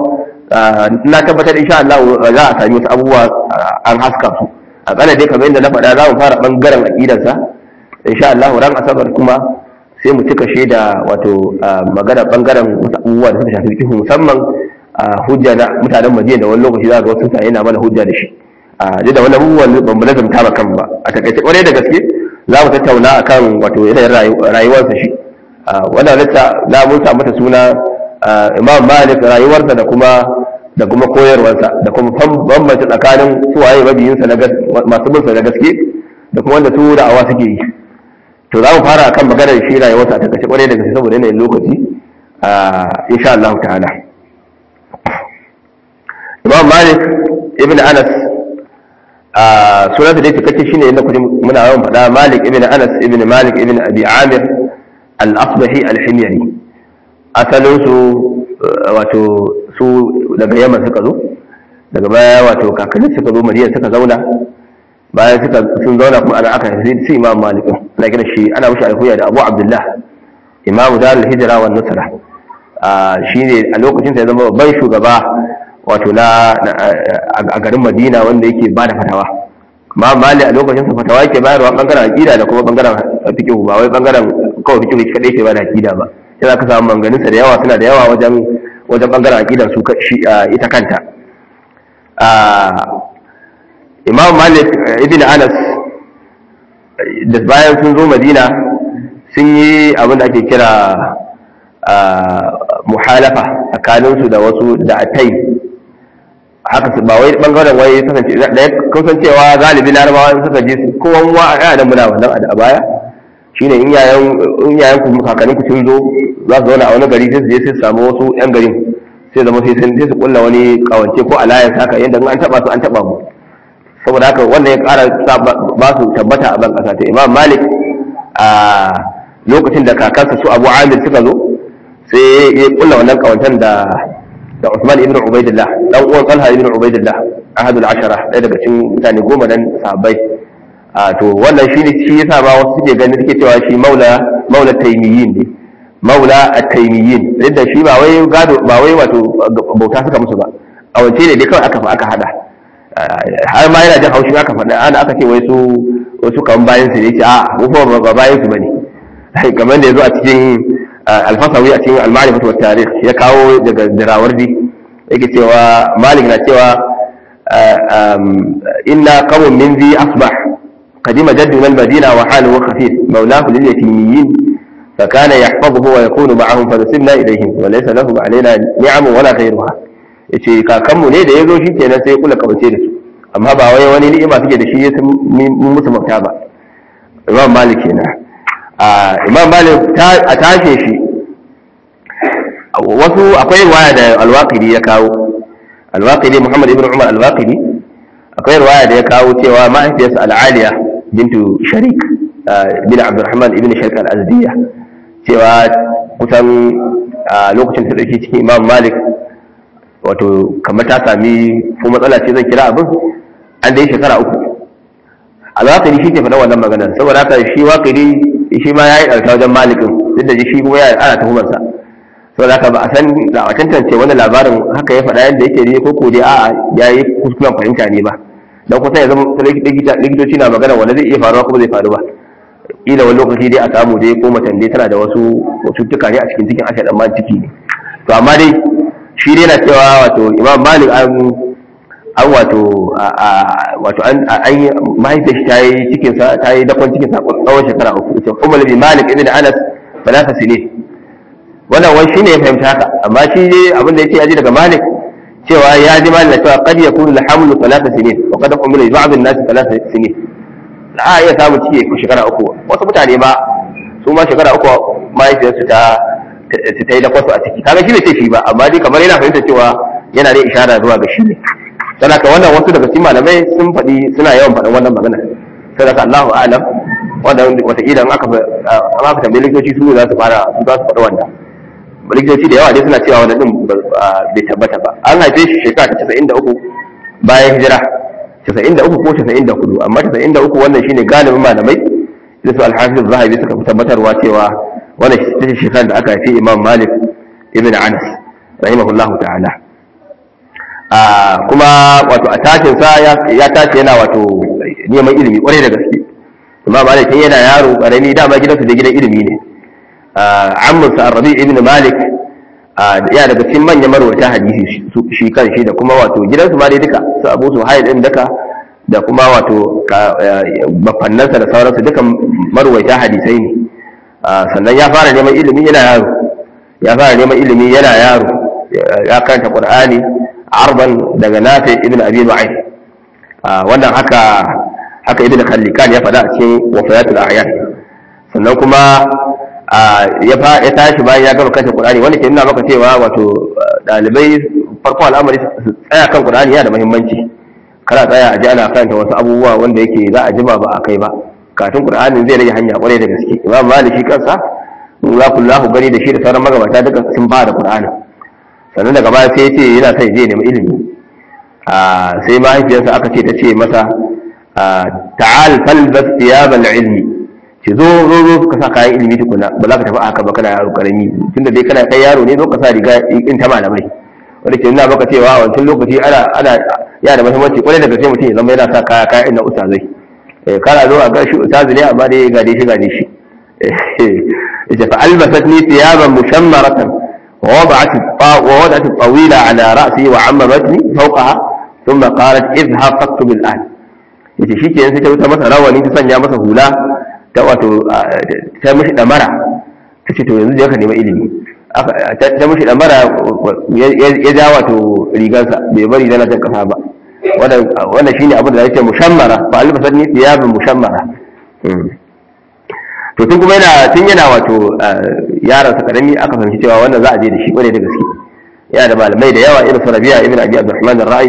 na tabbatar insha Allah za a sami wasu abubuwa an haska su a kana dai kamar yadda na faɗa za mu fara bangaren aqidarsa insha Allah ran asabar kuma sai mu cika shi da wato magana bangaren wasu abubuwa da suka shafi fiqh musamman hujja na mutanen Madina da wani lokaci za ga wasu mutane na mana hujja da shi a da wannan abubuwan ban mu lazumta ba kan ba a takaice kwarai da gaske za mu tattauna akan wato yanayin rayuwarsa shi wannan lissa na mun samu mata suna Imam Malik rayuwarsa da kuma da kuma koyarwarsa da kuma bambanta tsakanin suwaye mabiyinsa na masu binsa na gaske da kuma wanda su da'awa suke yi to za mu fara akan maganar shi rayuwarsa a takaice kwarai da gaske saboda yanayin lokaci insha Allah ta'ala Imam Malik ibn Anas sunansa da cikakke shine inda kuje muna yawan faɗa Malik ibn Anas ibn Malik ibn Abi Amir al-Asbahi al-Himyari asalin su wato su daga Yaman suka zo daga baya wato kakanni suka zo Madina suka zauna bayan suka sun zauna kuma ana aka sai su Imam Malik ana kira shi ana mishi alkuya da Abu Abdullah Imam Darul Hijra wa Nusra shine a lokacin sa ya zama babban shugaba wato na a garin madina wanda yake ba da fatawa ma mali a lokacin sa fatawa yake bayarwa bangaren aqida da kuma bangaren fiqh ba wai bangaren kawai fiqh shi kadai ke ba da aqida ba sai zaka samu manganin sa da yawa suna da yawa wajen wajen bangaren aqidan su ita kanta Imam Malik ibn Anas da bayan sun zo Madina sun yi abin da ake kira muhalafa tsakaninsu da wasu da atai haka su ba wai bangaren wai kasance da ya kasancewa galibi larabawa suka je kowa wa a yana muna wannan a baya shine in yayan in yayan ku kakannin ku sun zo za su zauna a wani gari sai su je sai su samu wasu yan garin sai zama sai sun sai su kulla wani kawance ko alliance haka yanda an taba su an taba mu saboda haka wannan ya kara ba su tabbata a ban kasa ta Imam Malik a lokacin da kakansa su Abu Amir suka zo sai ya kulla wannan kawancan da da Usman ibn Ubaidillah dan uwan Talha ibn Ubaidillah ahadul ashara ɗaya daga cikin mutane goma dan sahabbai a to wannan shine shi yasa ba wasu suke ganin suke cewa shi maula maula taymiyin ne maula at-taymiyin da shi ba wai gado ba wai wato bauta suka musu ba a wace ne dai kawai aka fa aka hada har ma yana jin haushin aka faɗa ana aka ce wai su wasu kan bayan su ne ce a mu ba bayan su bane kamar da yazo a cikin alfasawi a cikin al-ma'rifatu wat tarikh ya kawo daga dirawardi yake cewa malik na cewa inna qawmun min zi asbah قدم جدنا المدينة وحاله خفيف مولاه لليتيميين فكان يحفظه ويكون معهم فنسبنا إليهم وليس لهم علينا نعم ولا غيرها yace kakanmu ne da ya zo shi kenan sai kula kawace da su amma ba wai wani ni'ima suke da shi ya mun musu mafita ba imam malik kenan imam malik a tashe shi wasu akwai riwaya da alwaqidi ya kawo alwaqidi muhammad ibn umar alwaqidi akwai riwaya da ya kawo cewa mahaifiyarsa al'aliya bintu sharik bin abdurrahman ibn sharik al-azdiya cewa kusan lokacin ta dauki cikin imam malik wato kamar ta sami ko matsala ce zan kira abin an dai shekara uku alwaqidi shi ke faɗa wannan maganar saboda haka shi waqidi shi ma yayi ɗauka wajen malikin duk da shi kuma ya ana tuhumarsa saboda haka ba a san da a tantance wani labarin haka ya faɗa yadda yake ne ko ko dai a'a ya yi kuskuren fahimta ne ba dan kusa ya zama likitoci na magana wanda zai iya faruwa kuma zai faru ba ila wani lokaci dai a samu dai ko macen dai tana da wasu cututtuka ne a cikin cikin ashe dan ciki ne to amma dai shi dai na cewa wato imam malik an an wato wato an yi mahaifiyar ta yi cikin sa ta yi dakon cikin sa tsawon shekara uku ita umar bin malik ibn anas talata sinin wannan wani shine ya fahimta haka amma shi ne abin da yace ya ji daga malik cewa ya ji malik na cewa qad yakunu al-hamlu talata sinin wa qad umila li ba'd an-nas talata sinin za a iya samun ciki ko shekara uku wasu mutane ba su ma shekara uku mahaifiyarsu ta ta yi dakwasu a ciki kaga shi ne ce shi ba amma dai kamar yana fahimta cewa yana da ishara zuwa ga shi ne don haka wannan wasu daga cikin malamai sun faɗi suna yawan faɗin wannan magana sai daga Allahu a'lam wanda wataƙila in aka aka tambayi likitoci su za su fara su za su faɗi wannan likitoci da yawa dai suna cewa wannan din bai tabbata ba an haife shi shekara ta casa'in da uku bayan hijira casa'in da uku ko casa'in da hudu amma casa'in da uku wannan shine galibin malamai da su alhafiz zahabi suka fi tabbatarwa cewa wannan ita ce shekarar da aka haifi imam malik ibn anas rahimahullahu ta'ala kuma wato a tashin sa ya tashi yana wato neman ilimi kwarai da gaske imam malik yana yaro karami dama gidansu da gidan ilimi ne ammusa rabi ibn malik ya daga cikin manyan marwata hadisi shi kan shi da kuma wato gidansu ma dai duka su abu su hayi din duka da kuma wato bafannansa da sauransu duka marwaita hadisai ne sannan ya fara neman ilimi yana yaro ya fara neman ilimi yana yaro ya karanta qur'ani arban daga nafi ibn abi nu'aym wannan haka haka ibn khallikan ya faɗa a cikin wafayatul a'yan sannan kuma ya tashi bayan ya gama kashe Qur'ani wanda ke nuna maka cewa wato dalibai farko al'amari su tsaya kan Qur'ani yana da muhimmanci kana tsaya a ji ana karanta wasu abubuwa wanda yake za a jima ba a kai ba kafin Qur'anin zai rage hanya kwarai da gaske Imam Malik shi kansa za ku lahu gani da shi da sauran magabata duka sun fara Qur'ani sannan daga baya sai ya ce yana son je nemi ilimi sai mahaifiyarsa aka ce ta ce masa ta'al falbas thiyabal ilmi ce zo zo zo ka sa kayan ilimi tukuna ba za ka tafi haka ba kana yaro karami tunda dai kana kai yaro ne zo ka sa riga in ta malamai wanda ke nuna maka cewa a wancan lokaci ana ana ya da muhimmanci kwarai da gaske mutum ya zama yana sa kaya kaya ina ustazai kana zo a ga shi ustazi ne amma dai ga dai shi ga dai shi yace fa albasatni thiyaban mushammaratan wa wada'at wa wada'at tawila ala ra'si wa 'ammatni fawqaha thumma qalat idhhab faktub al-an yace shikenan sai ta wuta masa rawani ta sanya masa hula ta wato ta mishi damara ta ce to yanzu je ka nema ilimi ta mishi damara ya ja wato rigarsa bai bari zana jan kasa ba wannan shine abin da yake mushammara fa alfa sanni thiyabun mushammara to tun kuma yana tun yana wato yaron sa karami aka fahimci cewa wannan za a je da shi kwarai da gaske yana da malamai da yawa irin su Rabi'a ibn Abi Abdurrahman ar-Ra'i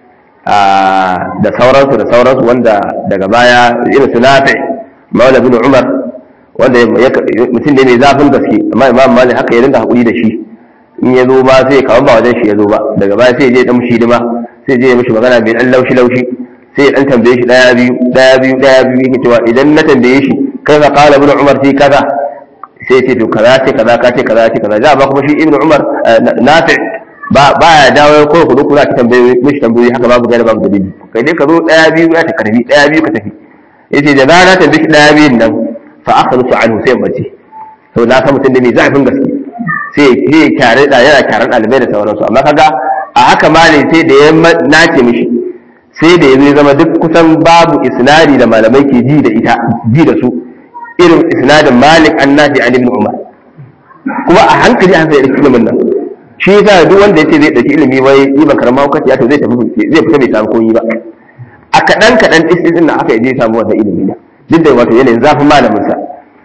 da sauransu da sauransu wanda daga baya irin su Nafi' maula bin umar wanda mutum ne mai zafin gaske amma imam malik haka ya dinga hakuri da shi in ya zo ba sai kawo ba wajen shi ya zo ba daga baya sai ya je dan mushi dima sai je ya mishi magana mai dan laushi laushi sai ya dan tambaye shi daya biyu daya biyu daya biyu yake cewa idan na tambaye shi kai ka kala bin umar sai kaza sai ce to kaza ce kaza ka ce kaza ce kaza za ba kuma shi ibnu umar nafi ba ba ya dawo ko ku ku za ka tambaye mishi tambayoyi haka babu gaira babu dalili kai dai ka zo daya biyu ya ta karbi daya biyu ka tafi yace da rana ta biki daya biyun nan fa akhlusu anhu sai bace to na san mutum da mai zafin gaske sai sai kyare da yana kyaran dalibai da sauransu amma kaga a haka ma ne sai da ya nace mishi sai da ya zama duk kusan babu isnadi da malamai ke ji da ita ji da su irin isnadin Malik annabi an ibn Umar kuma a hankali an sai da ilimin nan shi yasa duk wanda yace zai dauki ilimi wai yi ba karama hukaci ya to zai tafi zai fita bai samu koyi ba a kaɗan kaɗan ɗin na aka yi samu wannan ilimi na duk da wato yanayin zafin malaminsa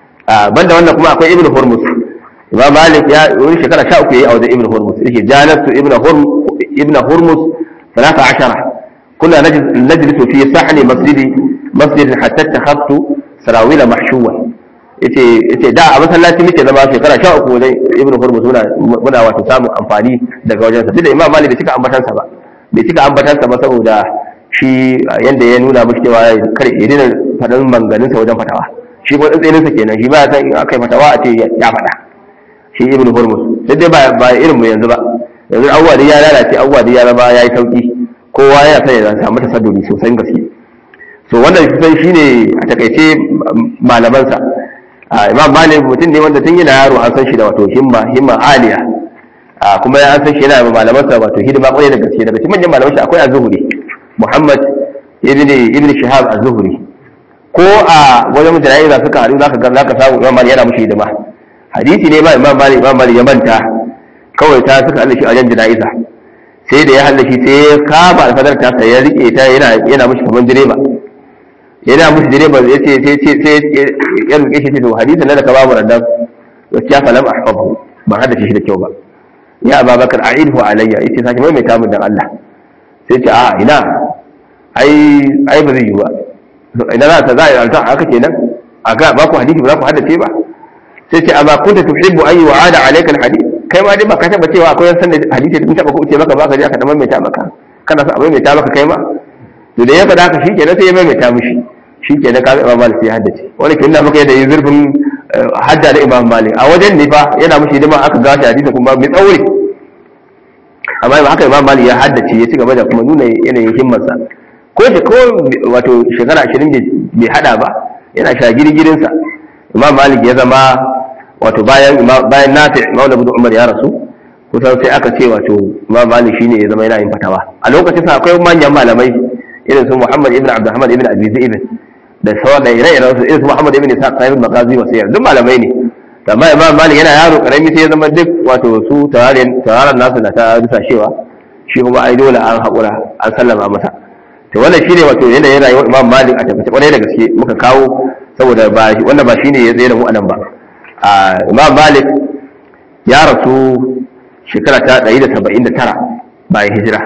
banda wannan kuma akwai ibn hurmus imam malik ya wani shekara sha uku yayi a wajen ibn hurmus yake janatu ibn hurmus ibn hurmus salata ashara kunna najlisu fi sahni masjidi masjidin hatta takhaftu sarawila mahshuwan yace yace da a masallaci muke zama shekara sha uku wajen ibn hurmus muna muna wato samun amfani daga wajensa duk da imam malik bai cika ambatansa ba bai cika ambatansa ba saboda shi yanda ya nuna mashi cewa kar ya dina faɗin manganinsa wajen fatawa shi ko tsintsinsa kenan shi ba ya san in aka yi fatawa a ce ya faɗa shi ibn hurmus sai dai ba ba irin mu yanzu ba yanzu abubuwa da ya lalace abubuwa da ya zama ya yi sauki kowa yana son ya samu tasadduri sosai gaske so wannan kusan shine a takaice malamansa imam malik mutum ne wanda tun yana yaro an san shi da wato himma himma aliya kuma ya san shi yana malamansa wato hidima kwarai da gaske daga cikin manyan malaman shi akwai az-zuhri Muhammad ibn ibn Shihab az-Zuhri ko a wajen jana'iza suka haɗu zaka ga zaka samu Imam Malik yana mushi hidima hadisi ne ba Imam Malik Imam Malik ya manta kawai ta suka haɗu shi a wajen jana'iza sai da ya haɗu shi sai ya kama alfadar ta sai ya rike ta yana yana mushi kaman direba yana mushi direba ya ce sai sai sai ya rike shi to hadisin nan da ka babu randan gaskiya fa lam ahfazu ban hada shi da kyau ba ya Abubakar a'idhu alayya yace sake mai mai tamun dan Allah sai ce a ina ai ai ba zai yi ba ina za ta za a yi alta haka kenan a ga ba ku hadisi ba za ku haddace ba sai ce amma kunta tuhibbu an yu'ada alayka alhadith kai ma dai ba ka taba cewa akwai san da hadisi da taba ku ce maka ba ka je aka dan maimaita maka kana sa abin mai ta maka kai ma to da ya faɗa haka shikenan sai ya maimaita mishi shikenan ka ga Imam Malik sai ya haddace wani kin da muka yi da zurfin hadda da Imam Malik a wajen ne fa yana mishi hidima aka gashi hadisi kuma mai tsauri amma ba haka imam malik ya haddace ya ci gaba da kuma nuna yanayin himmarsa ko shi ko wato shekara ashirin bai hada ba yana sha girgirinsa imam malik ya zama wato bayan bayan nafi maula ibn umar ya rasu kusan sai aka ce wato imam malik shine ya zama yana yin fatawa a lokacin sa akwai manyan malamai irin su muhammad ibn abdurrahman ibn abi zaid da sauran da ire-iren su irin su muhammad ibn isa sahib magazi wa sayyid duk malamai ne amma imam malik yana yaro karami sai ya zama duk wato su tawarin tawaran nasu na ta rusashewa shi kuma ai dole an haƙura an sallama masa to wannan shine wato yanayin rayuwar imam malik a tafi kwarai da gaske muka kawo saboda ba wannan ba shine ya tsaye da mu anan ba a imam malik ya rasu shekara ta 179 bayan hijira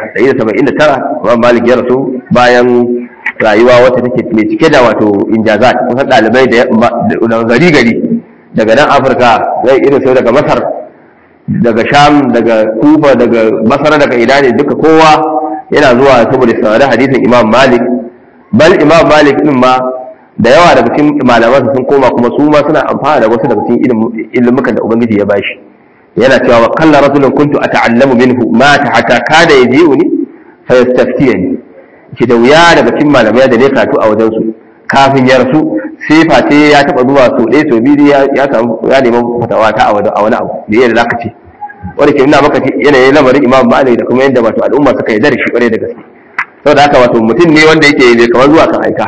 179 imam malik ya rasu bayan rayuwa wata take mai cike da wato injazat kusan ɗalibai da gari gari daga nan afirka zai irin sai daga masar daga sham daga kufa daga masar daga ina ne duka kowa yana zuwa saboda saurari hadisin imam malik bal imam malik din ma da yawa daga cikin malaman sun koma kuma su ma suna amfana da wasu daga cikin ilimukan da ubangiji ya bashi yana cewa wa qalla rajulun kuntu ata'allamu minhu ma ta hatta kada yaji'uni fa yastaftiyani ki da wuya daga cikin malamai da ne karatu a wajen su kafin ya rasu sai face ya taba zuwa so ɗaya so biyu ya samu ya nemi fatawa ta a wani abu da yadda zaka ce wanda ke nuna maka yanayin lamarin imam malik da kuma yadda wato al'umma suka yi da shi kwarai da gaske saboda haka wato mutum ne wanda yake mai kamar zuwa kan aika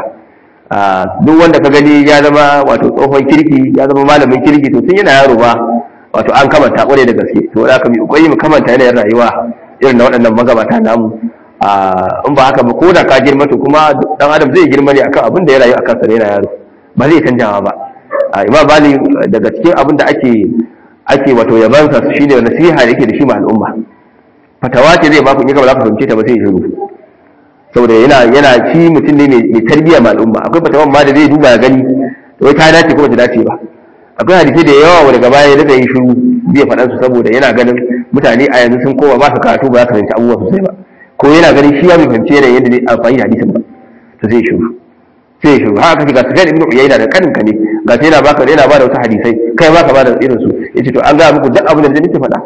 duk wanda ka gani ya zama wato tsohon kirki ya zama malamin kirki to tun yana yaro ba wato an kamanta kwarai da gaske to wanda aka bi kokari mu kamanta yanayin rayuwa irin na waɗannan magabata namu in ba haka ba ko da ka girma to kuma dan adam zai girma ne akan abin da ya rayu akan sa ne yana yaro ba zai canjawa ba imam bali daga cikin abin da ake ake wato yabansa shi ne nasiha da yake da shi ma al'umma fatawa ce zai baku in ka ba za ku fahimce ta ba sai shiru saboda yana yana shi mutum ne mai tarbiyya ma al'umma akwai fatawan ma da zai duba ya gani wai ta dace ko ta dace ba akwai hadisi da yawa wanda gaba ya daga yin shiru zai faɗan su saboda yana ganin mutane a yanzu sun koma ba su karatu ba za su fahimci abubuwa sosai ba ko yana ganin shi ya bai fahimci yanayin yadda zai amfani da hadisin ba to zai shiru sai ya shiru haka ga sufyan ibn uyayna da kanin ka ne ga sai yana baka yana ba da wasu hadisai kai ma ka ba da irin su yace to an ga muku duk abin da nake faɗa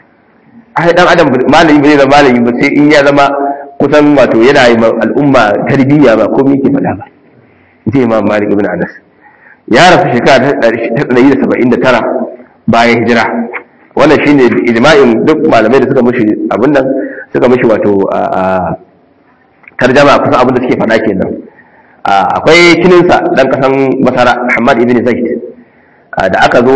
ai dan adam malami bai zama malami ba sai in ya zama kusan wato yana yi al'umma tarbiyya ba komai yake faɗa ba sai imam malik ibn anas ya rasu shekara ta 179 bayan hijira wannan shine ijma'in duk malamai da suka mishi abin nan suka mishi wato tarjama kusan abin da suke faɗa kenan akwai kininsa dan kasan masara Muhammad ibn Zaid da aka zo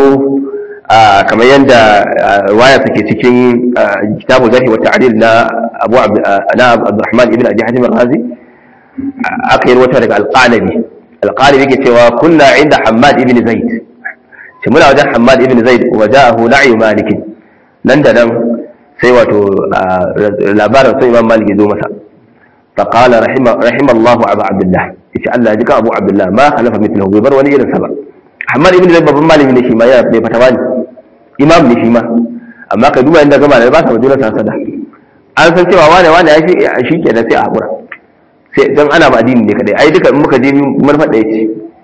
kamar yadda waya take cikin kitabu zahi wa ta'dil na Abu na Abdurrahman ibn Abi Hatim al-Ghazi aka yi wata daga al-Qalabi al-Qalabi yake cewa kunna inda Hammad ibn Zaid shi muna wajen Hammad ibn Zaid wa ja'ahu na'i Malik nan da nan sai wato labarin sun Imam Malik ya zo masa فقال رحم رحم الله ابا عبد الله yace Allah ya jika Abu Abdullah ma khalafa mithlahu bai bar wani irin sa ba Ahmad ibn Zaid babban malami ne shi ma ya bai fatawa ne imam ne shi ma amma ka duba inda gaba da ba sa majalar sa sada an san cewa wane wane ya shi shi ke da sai a hakura sai dan ana ba addini ne kadai ai duka in muka je mun faɗa yace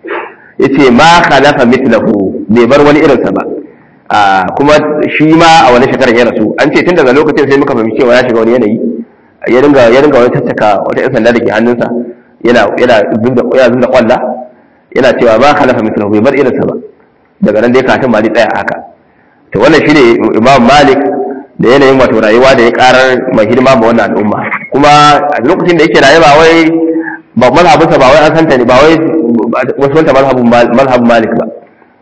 yace ma khalafa mithlahu bai bar wani irin sa ba kuma shi ma a wani shekarar ya rasu an ce tun daga lokacin sai muka fahimci cewa ya shiga wani yanayi ya dinga ya dinga wani tattaka wata yan sanda da ke hannunsa yana yana zubda yana zubda kwalla yana cewa ba khalafa mithlahu bai bar irinsa ba daga nan dai katin mali tsaya haka to wannan shine imam malik da yanayin wato rayuwa da ya karar mai hidima ma wannan al'umma kuma a lokacin da yake rayuwa wai ba mazhabinsa ba wai an santa ne ba wai wasu wanta mazhabin mazhabin malik ba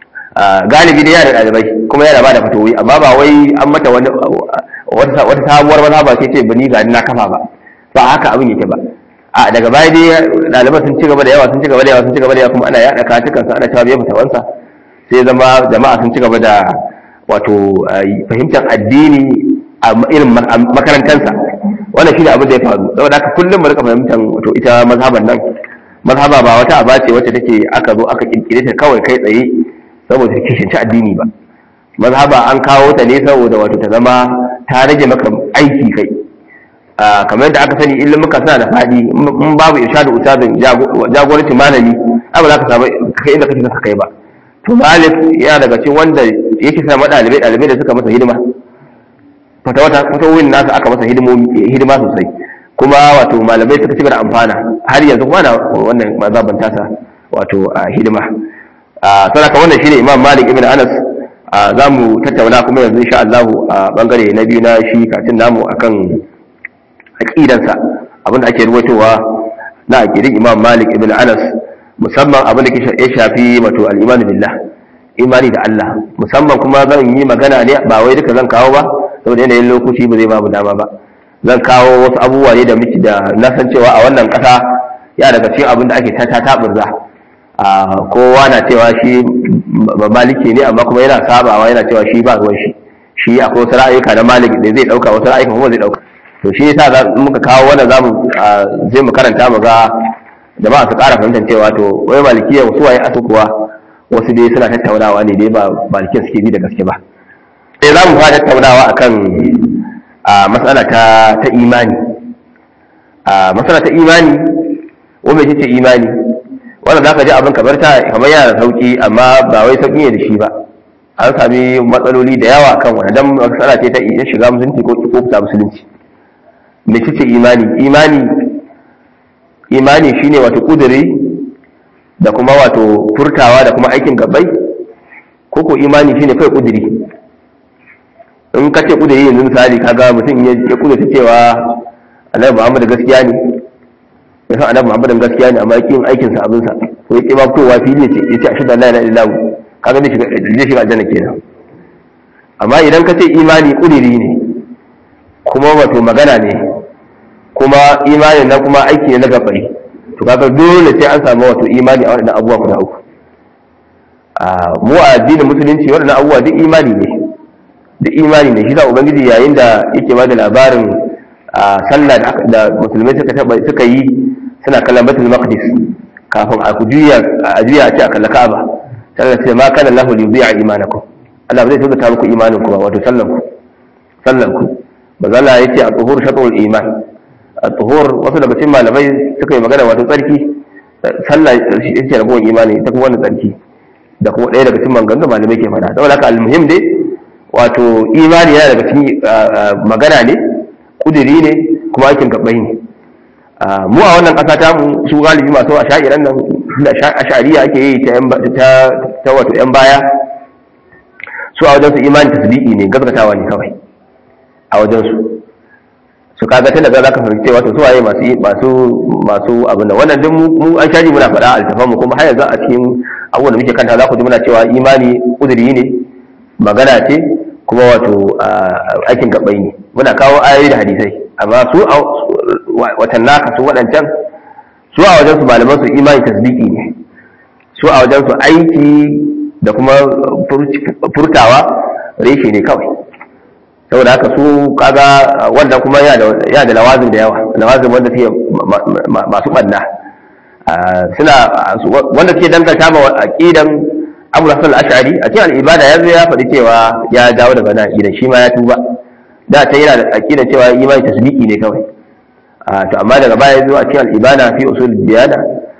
galibi dai yana da ɗalibai kuma yana ba da fatowi amma ba wai an mata wani wata sabuwar mazhaba ce ce bani ga na kafa ba ba haka abin yake ba a daga baya dai ɗaliban sun ci gaba da yawa sun ci gaba da yawa sun ci gaba da yawa kuma ana yaɗa katukan sa ana cewa bai fitawansa sai zama jama'a sun ci gaba da wato fahimtar addini a irin makarantansa wannan shi ne abin da ya faru saboda haka kullum mu rika fahimtar wato ita mazhaban nan mazhaba ba wata aba ce wacce take aka zo aka kirkire ta kawai kai tsaye saboda ta kishinci addini ba mazhaba an kawo ta ne saboda wato ta zama ta rage maka aiki kai kamar yadda aka sani ilimuka suna da faɗi in babu irshadu ustazin jagoranci malami abu za ka samu kai inda kake saka kai ba to malik yana daga cikin wanda yake sa ɗalibai ɗalibai da suka masa hidima fata wata fata wurin nasa aka masa hidima sosai kuma wato malamai suka ci da amfana har yanzu kuma na wannan mazaban tasa wato hidima sadaka wannan shine imam malik ibn anas za mu tattauna kuma yanzu insha Allah a bangare na biyu na shi katin namu akan aqidansa abinda ake ruwaitowa na aqidin Imam Malik ibn Anas musamman abin da ya shafi wato al-iman billah imani da Allah musamman kuma zan yi magana ne ba wai duka zan kawo ba saboda yanayin lokaci ba zai babu dama ba zan kawo wasu abubuwa ne da miki da na san cewa a wannan ƙasa ya daga cikin abin da ake ta taburza kowa na cewa shi maliki ne amma kuma yana sabawa yana cewa shi ba ruwan shi shi akwai wasu ra'ayuka na malik da zai dauka wasu ra'ayuka kuma zai dauka to shi yasa muka kawo wannan zamu zai mu karanta mu ga jama'a su ƙara fahimtar cewa to wai malikiya wasu waye asu kuwa wasu dai suna tattaunawa ne dai ba malikiya suke bi da gaske ba sai za mu fara tattaunawa akan matsala ta ta imani matsala ta imani wanda ce imani wanda za ka ji abin kamar ta kamar yana da sauki amma ba wai sauki ne da shi ba an sami matsaloli da yawa kan wani dan matsala ce ta iya shiga musulunci ko ko fita musulunci me ce imani imani imani shine wato kuduri da kuma wato furtawa da kuma aikin gabai ko ko imani shine kai kuduri in ka ce kuduri yanzu misali kaga mutum ya kudurta cewa annabi Muhammad gaskiya ne ya san annabi Muhammad gaskiya ne amma yake yin aikin sa abin sa ko yake ba fitowa fili ce yace ashhadu an la ilaha illallah kaga zai shiga zai shiga aljanna kenan amma idan ka ce imani kudiri ne kuma wato magana ne kuma imanin na kuma aiki ne na gabai to kaga dole sai an samu wato imani a waɗannan abubuwa guda uku mu a addinin musulunci waɗannan abubuwa duk imani ne duk imani ne shi da ubangiji yayin da yake ba da labarin a sallah da musulmai suka taba suka yi suna kallon batul maqdis kafin a juya a juya a ce a kalla ka'aba sai ce ma kana lahu li yubi'a imanakum Allah ba zai tabbata muku imanin ku ba wato sallan ku sallan ku bazalla yace a tuhur shatrul iman a tuhur wasu daga cikin malamai suka yi magana wato tsarki sallah yace ragowar imani ta kuma wannan tsarki da kuma ɗaya daga cikin maganganun malamai ke faɗa saboda haka almuhim dai wato imani yana daga cikin magana ne kudiri ne kuma aikin gabai ne mu a wannan ƙasa ta mu su galibi masu a sha'iran nan da ashariya ake yi ta wato yan baya su a wajensu imani tasdiki ne gaskatawa ne kawai a wajensu su kaga tun daga za ka fahimci cewa to su waye masu masu masu abin nan wannan duk mu an shaji muna faɗa altafan mu kuma har yanzu a cikin abubuwan da muke kanta za ku ji muna cewa imani kudiri ne magana ce kuma wato aikin gabai ne muna kawo ayoyi da hadisai amma su watan naka su waɗancan su a wajen su malaman su imani tasdiki ne su a wajen su aiki da kuma furtawa reshe ne kawai saboda haka su kaga wanda kuma yana da lawazin da yawa lawazin wanda suke masu ɓanna suna wanda suke danganta ma aqidan abu hasan al-ash'ari a cikin al-ibada ya zo ya faɗi cewa ya dawo daga nan aqidan shi ma ya tuba da ta yana da aqidan cewa imani tasdiki ne kawai to amma daga baya ya zo a cikin al-ibada fi usul diyana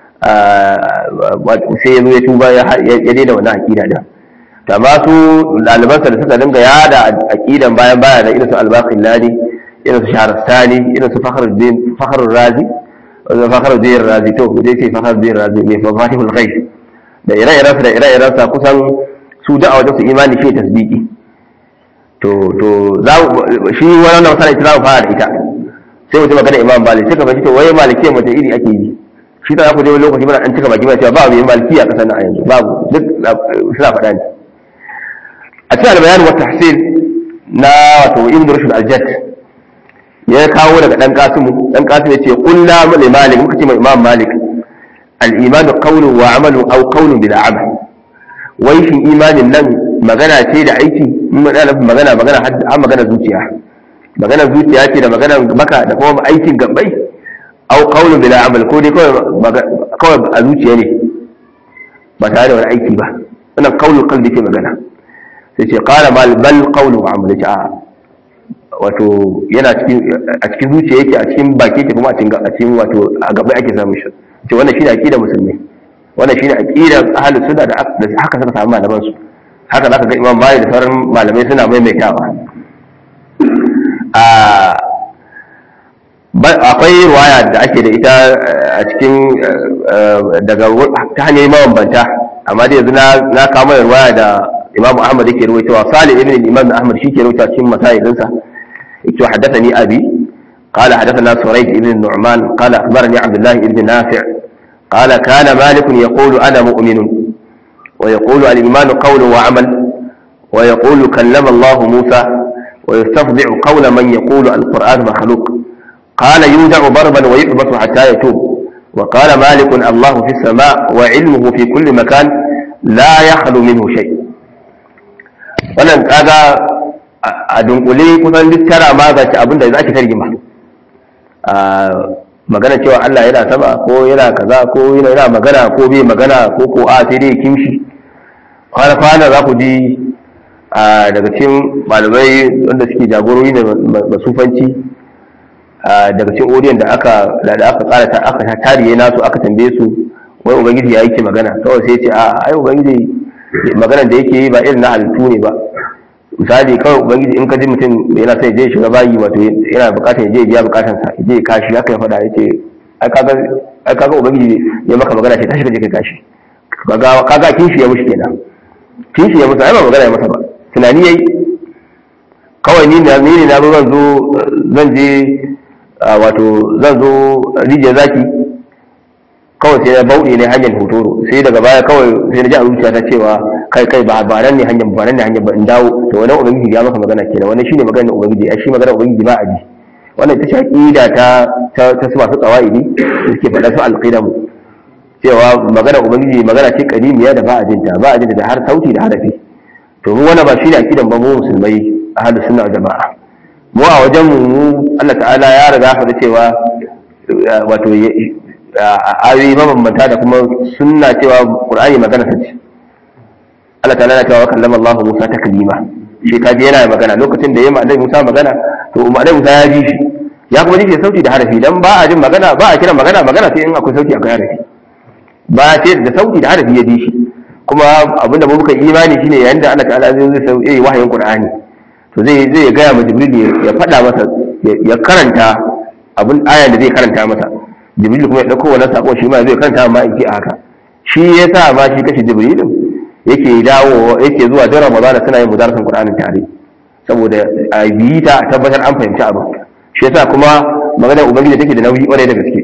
sai ya zo ya tuba ya daina wannan aqida din to amma su ɗalibansa da suka dinga yada aqidan bayan baya da irin su al-baqillani irin su shahrastani irin su fakhruddin fakhrur razi fakhruddin razi to dai ce fakhruddin razi mai mafatihul ghaib da ire-irensa da ire-irensa kusan su da a wajen su imani shi tasdiki to to za shi wannan masala ita za mu fara da ita sai mutum magana imam malik sai ka fahimci to waye maliki mace iri ake yi shi ta ku je wani lokaci muna an cika baki ba cewa babu yin maliki a kasar nan a yanzu babu duk suna faɗa ne a cikin albayan wa tahsin na wato ibn rushd al-jadd ya kawo daga dan kasimu dan kasimu yace qulna li malik muka ce mai imam malik al-iman qawlun wa amalun aw qawlun bila amal wai shin imanin nan magana ce da aiki magana magana magana har magana zuciya magana zuciya ce da magana maka da kuma aikin gabbai aw qawlun bila amal ko dai kawai a zuciya ne ba tare da wani aiki ba wannan qawlul qalbi ke magana sai ce qala bal bal qawlu wa amal a wato yana cikin a cikin zuciya yake a cikin baki yake kuma a cikin a cikin wato a gabai ake samun shi ce wannan shine aqidar musulmi wannan shine aqidar ahlus sunna da haka suka samu malaman su haka zaka ga imam malik da sauran malamai suna maimaitawa akwai ruwaya da ake da ita a cikin daga ta hanyar mabambanta amma da yanzu na kama da ruwaya da imam ahmad yake ruwaitowa salih ibn imam ahmad shi ke ruwaitowa cikin masayilinsa yake haddathani abi قال حدثنا سريج بن النعمان قال أخبرني عبد الله بن نافع قال كان مالك يقول أنا مؤمن ويقول الإيمان قول وعمل ويقول كلم الله موسى ويستفضع قول من يقول القرآن مخلوق قال يودع ضربا ويحبس حتى يتوب وقال مالك الله في السماء وعلمه في كل مكان لا يخلو منه شيء wannan kaga a dunkule kusan duk tara ma ga abin da za ki tarjima a magana cewa Allah yana sama ko yana kaza ko yana magana ko bai magana ko ko a sai dai kimshi kwana kwana za ku ji daga cikin malamai wanda suke jagorori da masufanci daga cikin odiyon da aka da aka kara ta aka tariye nasu aka tambaye su wai ubangiji ya yake magana kawai sai ce a ai ubangiji maganar da yake yi ba irin na halittu ne ba misali kawai ubangiji in ka ji mutum yana sai je shiga bayi wato yana bukatar ya je biya bukatar sa je ya kashi haka ya faɗa ya ce ai kaga ai kaga ubangiji ya maka magana ce tashi ka je ka kashi kaga kaga kishi ya mushi kenan kishi ya musa ai ba magana ya masa ba tunani yayi kawai ni na ni ne na zan zo zan je wato zan zo rijiyar zaki kawai sai na bauɗe ne hanyar hotoro sai daga baya kawai sai na ji a zuciya ta cewa kai kai ba ba nan ne hanyar ba nan ne hanyar ba in dawo to wannan ubangiji ya maka magana kenan wannan shine maganar ubangiji ai shi maganar ubangiji ba a ji wannan ita ce aqida ta ta ta su masu qawaidi suke faɗa su alqidam cewa maganar ubangiji magana ce kadimiya da ba a jinta ba a jinta da har sauti da harafi to mu wannan ba shine aqidan ba mu musulmai ahlus sunna wal jamaa mu a wajen mu Allah ta'ala ya riga faɗa cewa wato ayoyi mabambanta da kuma sunna cewa qur'ani magana ta ce Allah ta'ala na cewa kallama Allah Musa taklima shi ka ji yana magana lokacin da yayi ma Musa magana to Annabi Musa ya ji shi ya kuma ji shi sauti da harafi dan ba a jin magana ba a kira magana magana sai in akwai sauti akwai harafi ba sai da sauti da harafi ya ji shi kuma abinda mu muka imani shine yayin da Allah ta'ala zai zai sauke wahayin Qur'ani to zai zai ga ya Jibril ya faɗa masa ya karanta abin ayan da zai karanta masa jibril kuma ya dauko wannan sako shi ma zai kanta ma in a haka shi yasa ma shi kashi jibril yake dawo yake zuwa da ramadan suna yin mudarasan qur'anin tare saboda a biyi ta a tabbatar an fahimci abin shi yasa kuma maganar ubangiji take da nauyi kwarai da gaske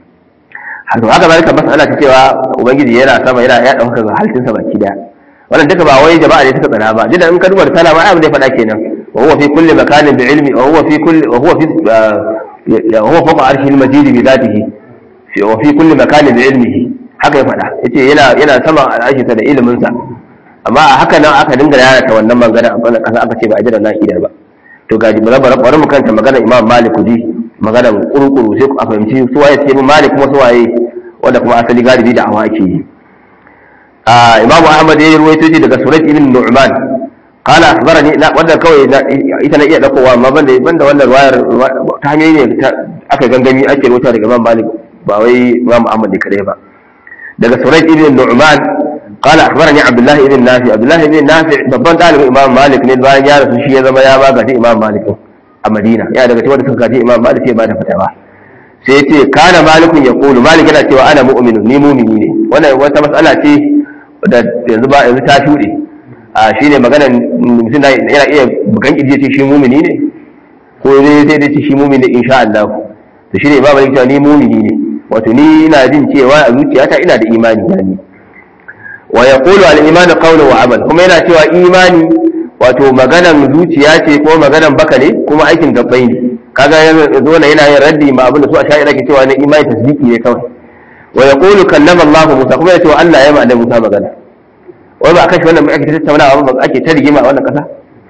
haka haka zalika mas'ala ta cewa ubangiji yana sama yana ya dauka ga halittun sa baki daya wannan duka ba wai jama'a ne suka tsana ba jidan in ka duba risala ma abin da ya faɗa kenan wa huwa fi kulli makanin bi ilmi wa huwa fi kulli wa huwa fi وهو فوق عرشه المجيد بذاته في وفي كل مكان بعلمه haka ya faɗa yace yana yana saman al'ashinsa da ilimin sa amma a haka nan aka dinga yana ta wannan magana a wannan kasa aka ce ba a jira na idar ba to ga ji bari bari mu kanta magana Imam Malik ji magana kurukuru sai ku a fahimci su waye ce Malik kuma su waye wanda kuma asali galibi da awa ake yi a Imam Ahmad ya ruwaito shi daga Surayd ibn Nu'man قال اخبرني لا wannan kawai ita na iya dakowa amma banda banda wannan wayar ta hanyoyi ne aka gangami ake rubuta daga Imam Malik ba wai Imam Ahmad ne kadai ba daga Surayd ibn Nu'man قال اخبرني عبد الله ibn Nafi Abdullah ibn Nafi babban dalibin Imam Malik ne bayan ya rasu shi ya zama ya ba gaji Imam Malik a Madina ya daga cikin wanda suka gaji Imam Malik ya ba da fatawa sai ya ce kana malikun ya kulu malik yana cewa ana mu'minu ni mu'mini ne wannan wata mas'ala ce da yanzu ba yanzu ta shuɗe a shi ne maganar mutum yana iya bukan ƙirji ce shi mumini ne ko zai sai dai ce shi mumini insha Allah to shi ne ba malik cewa ni mumini ne wato ni ina jin cewa a zuciyata ina da imani da ni wa yaqulu al imanu qawlu wa amal kuma yana cewa imani wato maganan zuciya ce ko maganan baka ne kuma aikin gabbai ne kaga yanzu yana yin raddi ma abin da su a sha'ira ke cewa na imani tasdiki ne kawai wa yaqulu kallama Allah Musa kuma yana cewa Allah ya ma annabi Musa magana wai ba a kashe wannan ake tattaunawa ba ake ta rigima a wannan kasa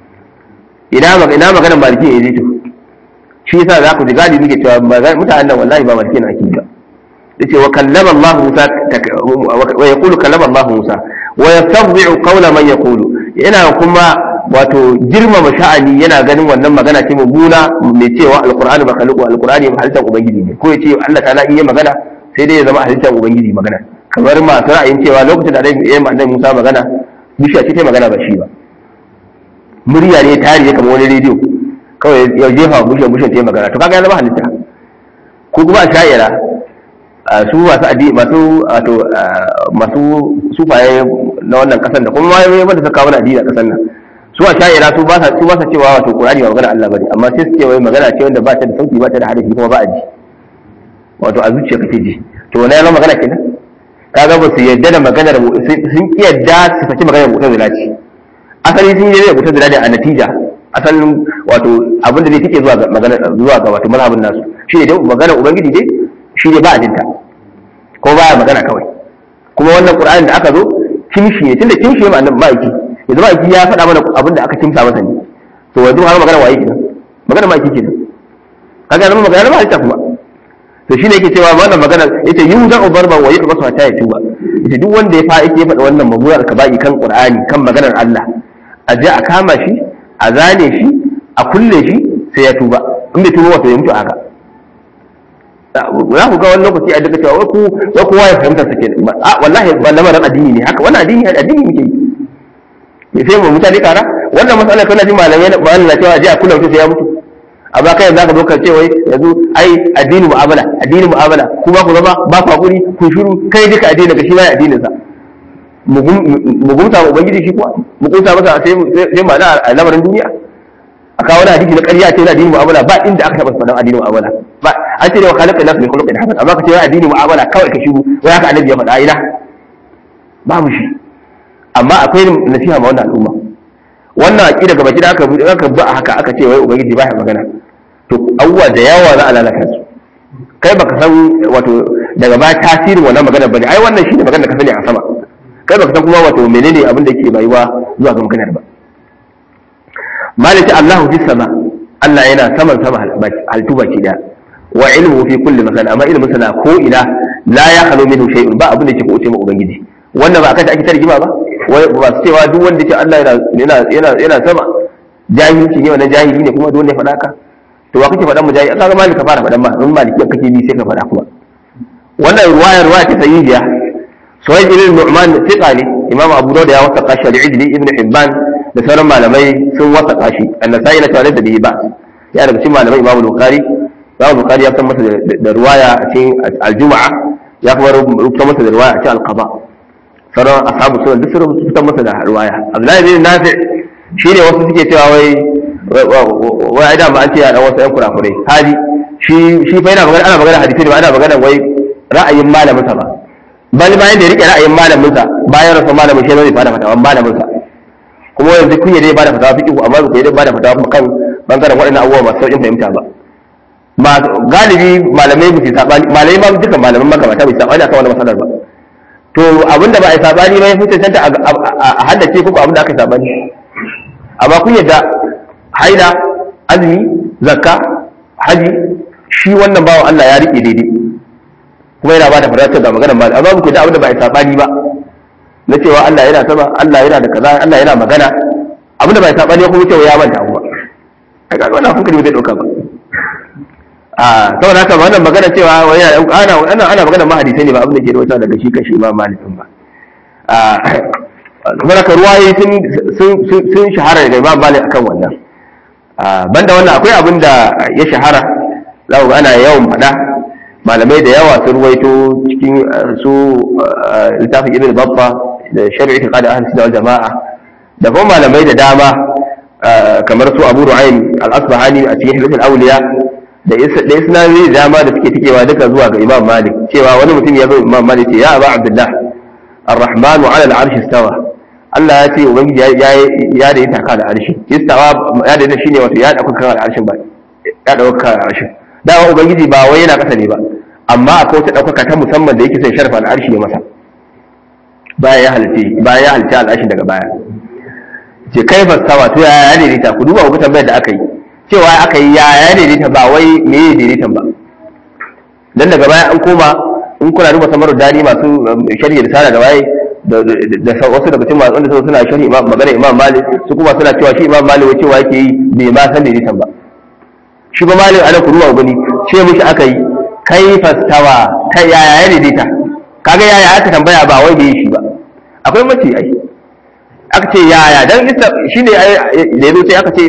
ina ina maganar maliki ne zai to shi yasa za ku ji gadi muke cewa mutanen nan wallahi ba maliki na ake ba yace wa kallama Allah Musa wa yaqulu kallama Allah Musa wa yastadhi'u qawla man yaqulu yana kuma wato girmama sha'ani yana ganin wannan magana ce mummuna mai cewa alqur'ani ba khaliqu alqur'ani halittar ubangiji ne ko yace Allah ta'ala in yi magana sai dai ya zama halittar ubangiji magana kamar masu ra'ayin cewa lokacin da ya yi annabi Musa magana bishiya ce ta magana ba shi ba murya ne tari ya kama wani rediyo kawai ya jefa bishiya bishiya ta magana to kaga ya zama halitta ko kuma sha'ira su masu adi masu wato masu sufaye na wannan kasan da kuma ma wanda suka kawo addini a kasan nan su a sha'ira su ba sa su ba sa cewa wato qur'ani ba magana Allah bane amma sai su ce wai magana ce wanda ba ta da sauti ba ta da harafi kuma ba a ji wato a zuciya kake ji to na yana magana kenan kaga ba su yadda da maganar sun ki yadda su saki maganar mu'tazila ce asali sun yi da mu'tazila da a natija asalin wato abin da zai take zuwa ga magana zuwa ga wato mazhabin nasu shi ne dai maganar ubangiji dai shi ne ba a jinta ko ba magana kawai kuma wannan qur'anin da aka zo kimshi ne tunda kimshi ne ma'anar ma'aiki yanzu ma'aiki ya faɗa mana abin da aka kimsa masa ne to yanzu har magana waye kenan magana ma'aiki kenan kaga nan magana ba ta kuma to shine yake cewa wannan magana yace yu da ubarba wa yaka basu ta ya tuba yace duk wanda ya fa yake faɗa wannan mamurar kaba'i kan qur'ani kan maganar Allah a je a kama shi a zane shi a kulle shi sai ya tuba in bai tuba wato ya mutu haka za ku ga wani lokaci a daga cewa wai ku wai kowa ya fahimta sake a wallahi ba lamarin addini ne haka wannan addini addini muke yi sai mu mutane kara wannan matsalar kana ji malamai ba Allah cewa je a kula mutum sai ya mutu amma kai yanzu ka zo ka ce wai yanzu ai addini mu'amala addini mu'amala ku ba ku zama ba ku hakuri ku shiru kai duka addini ka shi ma addinin sa mu gumta mu ubangiji shi kuwa mu gumta masa sai sai ma a lamarin duniya a kawo wani hadisi na ƙarya ce na addini mu'amala ba inda aka taɓa faɗan addini mu'amala ba an ce ne wa khalaqa nas min khuluqin hasan amma ka ce addini mu'amala kawai ka shiru wai haka annabi ya faɗa ina babu shi amma akwai nasiha ma wannan al'umma wannan aqida gaba gida aka aka ba haka aka ce wai ubangiji ba ya magana to abubuwa da yawa za a lalata su kai baka san wato daga ba tasirin wannan magana bane ai wannan shine magana da ka sani a sama kai baka san kuma wato menene abin da yake bayuwa zuwa ga maganar ba maliki Allahu fi sama Allah yana saman sama halittu baki daya wa ilmu fi kulli makan amma ilmin sana ko ina la ya halu minhu shay'un ba abin da yake kuce ma ubangiji wannan ba aka ta ake tarjima ba wai ba su cewa duk wanda ke Allah yana yana yana sama jahilci ne wannan jahili ne kuma dole ya faɗa ka to wa kake faɗan mu jahili kaga malika fara faɗan ma in maliki kake bi sai ka faɗa kuma wannan ruwayar ruwaya ta sahihiya suhaib ibn nu'man thiqa ne imam abu dawud ya wasa qashi al-ijli ibn hibban da sauran malamai sun wasa qashi an-nasai na tare da bihi ba ya daga cikin malamai imam bukhari imam bukhari ya san masa da ruwaya a cikin al-jum'a ya kuma rubuta masa da ruwaya a cikin al-qada sauran ashabu sunan duk sun rubuta masa da ruwaya abdullahi bin nafi shine wasu suke cewa wai wai da ba an ce ya dan wasu yan kurakurai hadi shi shi fa yana magana ana magana hadisi ne ba ana magana wai ra'ayin malamin sa ba bal bayan da ya rike ra'ayin malamin sa bayan rasa malamin shi zai fada fatawa malamin sa kuma yanzu kun yi dai bada fatawa fiqh amma ba ku yi dai bada fatawa kuma kan bangaren waɗannan abubuwa masu sauƙin fahimta ba ma galibi malamai ba su sabani malamai ma duka malaman makamata ba su sabani akan wannan masalar ba to abinda ba a yi sabani ba ya fi cancanta a haddace ko abinda aka yi sabani amma kun yadda haila azumi zakka haji shi wannan bawan Allah ya rike daidai kuma yana bada fadatar da maganar mal amma ku da abin da ba a sabani ba na cewa Allah yana sama Allah yana da kaza Allah yana magana abin da ba a sabani kuma cewa ya manta kuma ai kaga wannan hankali bai dauka ba a saboda haka wannan magana cewa wani ana ana ana magana ma hadisi ne ba abin da ke rawaita daga shi kashi Imam Malik ba a kuma haka ruwaye sun sun sun shahara daga Imam Malik akan wannan banda wannan akwai abin da ya shahara za ku ana yawan faɗa malamai da yawa sun ruwaito cikin su littafin ibn babba da shari'a ta kada ahli sunna wal jama'a da kuma malamai da dama kamar su abu ru'aym al-asbahani a cikin hilal awliya da da isnadi da dama da suke tikewa duka zuwa ga imam malik cewa wani mutum ya zo imam malik ce ya aba abdullah ar-rahmanu ala al-arsh istawa Allah ya ce ubangiji ya ya da ita kan al-arshi istawa ya da shine wato ya dauka kan al-arshin ba ya dauka kan al-arshin dawa ubangiji ba wai yana kasa ne ba amma akwai wata ɗaukaka ta musamman da yake sai sharfa al'arshi ya masa bayan ya halitta bayan ya halitta al'arshi daga baya ce kai fasawa to ya ya daidaita ku duba ku tambayar da aka yi cewa aka yi ya ya daidaita ba wai me ya daidaitan ba dan daga baya an koma in kuna duba samaru dani masu shari'a da sana da waye da wasu daga cikin masu wanda suna shari'a magana imam malik su kuma suna cewa shi imam malik cewa yake yi bai ma san daidaitan ba shi ba malin ana kuruwa gani ce mishi aka yi kai fastawa ta yaya ya daidaita kaga yaya aka tambaya ba wai bai shi ba akwai mace ai aka ce yaya dan shi ne da yazo sai aka ce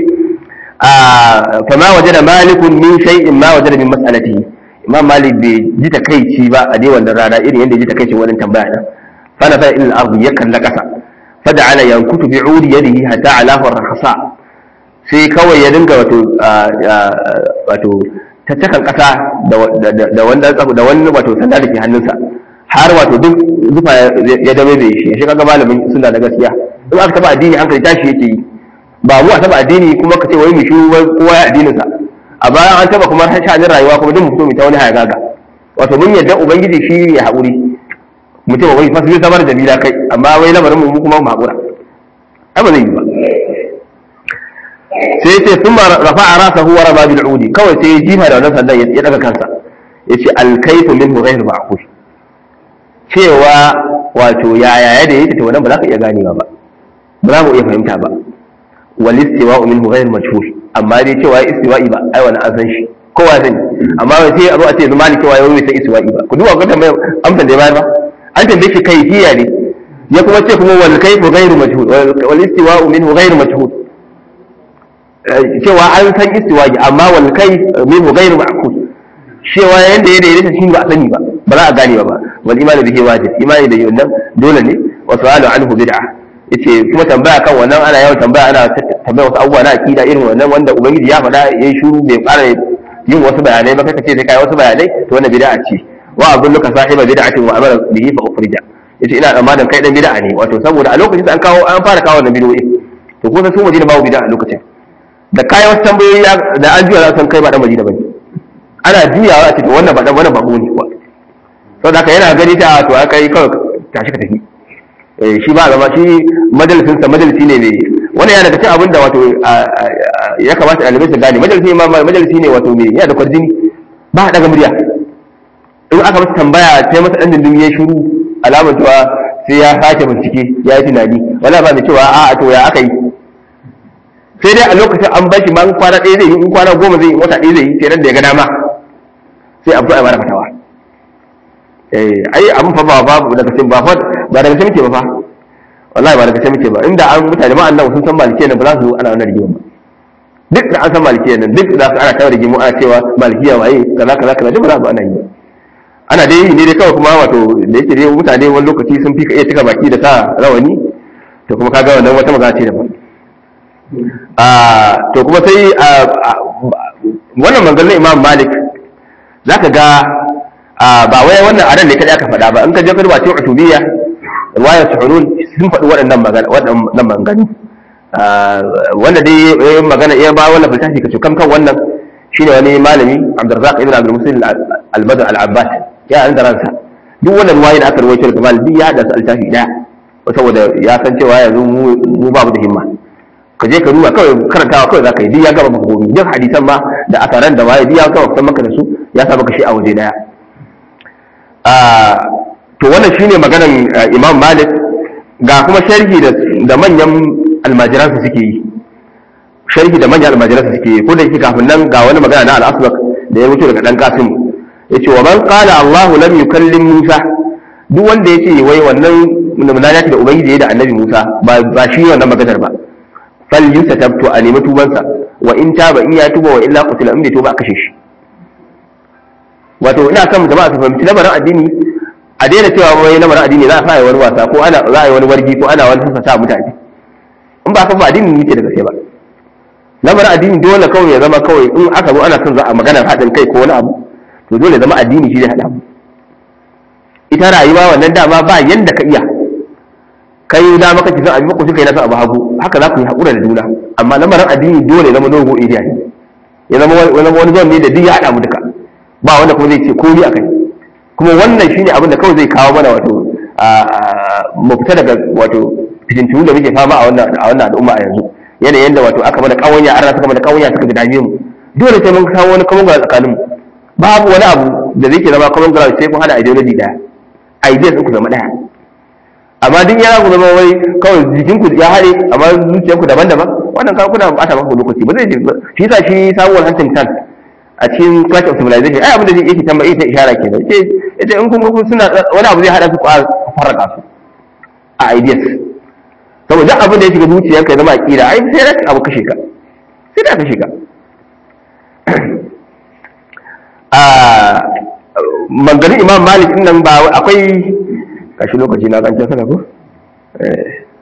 fa ma wajada malikun min shay'in ma wajada min mas'alatihi imam malik bai ji takaici ba a dai wannan rana irin yadda ji takaici wannan tambaya din fa na fa ilal ardi ya kalla kasa fada'ala yankutu bi udi yadihi hatta ala farhasa sai kawai ya dinga wato wato tattakan kasa da wanda da wani wato sanda da ke hannunsa har wato duk zufa ya dame da shi shi kaga malamin suna da gaskiya in aka taba addini hankali tashi yake yi ba mu a taba addini kuma ka ce wai mu shi kowa ya addinin sa a bayan an taba kuma sha'anin rayuwa kuma duk mutum ta wani hayagaga wato mun yadda ubangiji shi ya haƙuri mutum wai fasu zai samar da bila kai amma wai lamarin mu kuma mu haƙura ai ba zai yi ba sai ce sun ma rafa a rasa huwa raba bil udi kawai sai ya jifa da wannan sandan ya daga kansa ya ce alkaifu min ghayr ma'qul cewa wato yaya da yake to wannan ba za ka iya ganewa ba ba za mu iya fahimta ba wal istiwa'u minhu ghayr majhul amma dai cewa istiwa'i ba ai wannan an san shi kowa sani amma sai a zo a ce zuma ne cewa yau bai san istiwa'i ba ku duba ga tambayar amsan da ya bayar ba an tambaye shi kaifiya ne ya kuma ce kuma wal kayfu ghayr majhul wal istiwa'u minhu ghayr majhul cewa an san istiwa'i amma wal kayf minhu ghayr ma'qul cewa yanda ya daidaita shi ba a sani ba ba za a gane ba wal imanu bihi wajib imani da wannan dole ne wa su'alu anhu bid'ah yace kuma tambaya kan wannan ana yawan tambaya ana tambaya wasu abubuwa na akida irin wannan wanda ubangiji ya faɗa yayi shuru bai fara yin wasu bayanai ba kaka ce sai kai wasu bayanai to wannan bid'a ce wa azunnuka sahiba bid'atin wa amara bihi fa ukhrija yace ina tsammanin kai dan bid'a ne wato saboda a lokacin da an kawo an fara kawo wannan bid'o'i to ko sun waje da babu bid'a a lokacin da kai wasu tambayoyi da an juya za san kai ba dan madina bane ana juyawa a ce to wannan ba dan wannan babu ne kuwa saboda haka yana gani ta to kai kawai tashi ka tafi shi ba zama shi majalisinsa majalisi ne mai wani yana daga cikin abin da wato ya kamata ɗalibai su gane majalisi ma majalisi ne wato mai yana da kwarjini ba a daga murya in aka masa tambaya sai masa ɗan dindin ya shuru alamar cewa sai ya sake bincike ya yi tunani wala ba da cewa a to ya aka yi sai dai a lokacin an bashi ma in kwana ɗaya zai yi in kwana goma zai yi wata ɗaya zai yi sai nan da ya ga dama sai a fito a mara fatawa ai abin fa ba babu daga cikin ba fa ba daga cikin muke ba fa wallahi ba daga cikin muke ba inda an mutane ma annabi sun san malikiya nan ba za su ana wannan rigima ba duk da an san malikiya nan duk da ana tawar rigimu ana cewa malikiya waye kaza kaza kaza duk ba za su ana yi ana dai yi ne dai kawai kuma wato da yake dai mutane wani lokaci sun fi ka iya cika baki da sa rawani to kuma kaga wannan wata magana ce daban a to kuma sai wannan manzalin imam malik zaka ga ba wai wannan anan ne kadai aka faɗa ba in ka je ka duba cikin utubiyya riwayar suhunun sun faɗi waɗannan magana waɗannan maganganu wanda dai ya magana ya ba wannan falsafi ka kam kan wannan shine wani malami Abdurrazzaq ibn Abdul Muslim al-Badr al-Abbas ya an da ransa duk wannan riwaya da aka rawaito daga Malik ya da altafi daya saboda ya san cewa yanzu mu babu da himma ka je ka duba kawai karantawa kawai zaka yi duk ya gaba maka gobe duk hadisan ma da asaran da waye duk ya gaba kusan maka da su ya sa maka shi a waje daya to wannan shine maganan Imam Malik ga kuma sharhi da manyan almajiransa suke yi sharhi da manyan almajiransa suke yi ko da yake kafin nan ga wani magana na al-Asbaq da ya wuce daga dan Qasim yace wa man qala Allahu lam yukallim Musa duk wanda yace wai wannan munajati da ubangiji da annabi Musa ba ba shi wannan maganar ba fal yusatabtu a nemi tubansa wa in taba in ya tuba wa illa qutila in bai tuba a kashe shi wato ina son jama'a su fahimci lamarin addini a daina cewa wai lamarin addini za a sa wani wasa ko ana za a yi wani wargi ko ana wani sassa mutane in ba ka ba addini ne ke da gaske ba lamarin addini dole kawai ya zama kawai in aka zo ana son za a maganar haɗin kai ko wani abu to dole zama addini shi zai haɗa mu ita rayuwa wannan dama ba yanda ka iya kai da maka ki san abin ko kai na san abu hagu haka za ku yi haƙura da juna amma lamarin addini dole ya zama dogo area ne ya zama wani zon ne da duk ya haɗa mu duka ba wanda kuma zai ce komai akai kuma wannan shine abin da kawai zai kawo mana wato mu fita daga wato fitintunu da muke fama a wannan a wannan al'umma a yanzu yanayin da wato aka mana kawanya an suka mana kawanya suka dame mu dole sai mun kawo wani common ground tsakanin mu babu wani abu da zai ke zama common ground sai kun hada ideology daya ideas ku zama daya amma duk yana ku zama wai kawai jikin ku ya haɗe amma zuciyar ku daban-daban wannan kawai kuna bata maka lokaci ba zai shi yasa shi sabuwar hantin tan a cikin clash of civilization ai abin da yake tambayi ta ishara kenan ce ita in kun kun suna wani abu zai hada su a farraka su a ideas saboda duk abin da ya shiga zuciyar ka zama aqida ai sai da abu kashe ka sai da kashe ka a mangarin imam malik din nan ba akwai kashi lokaci na kan sana ko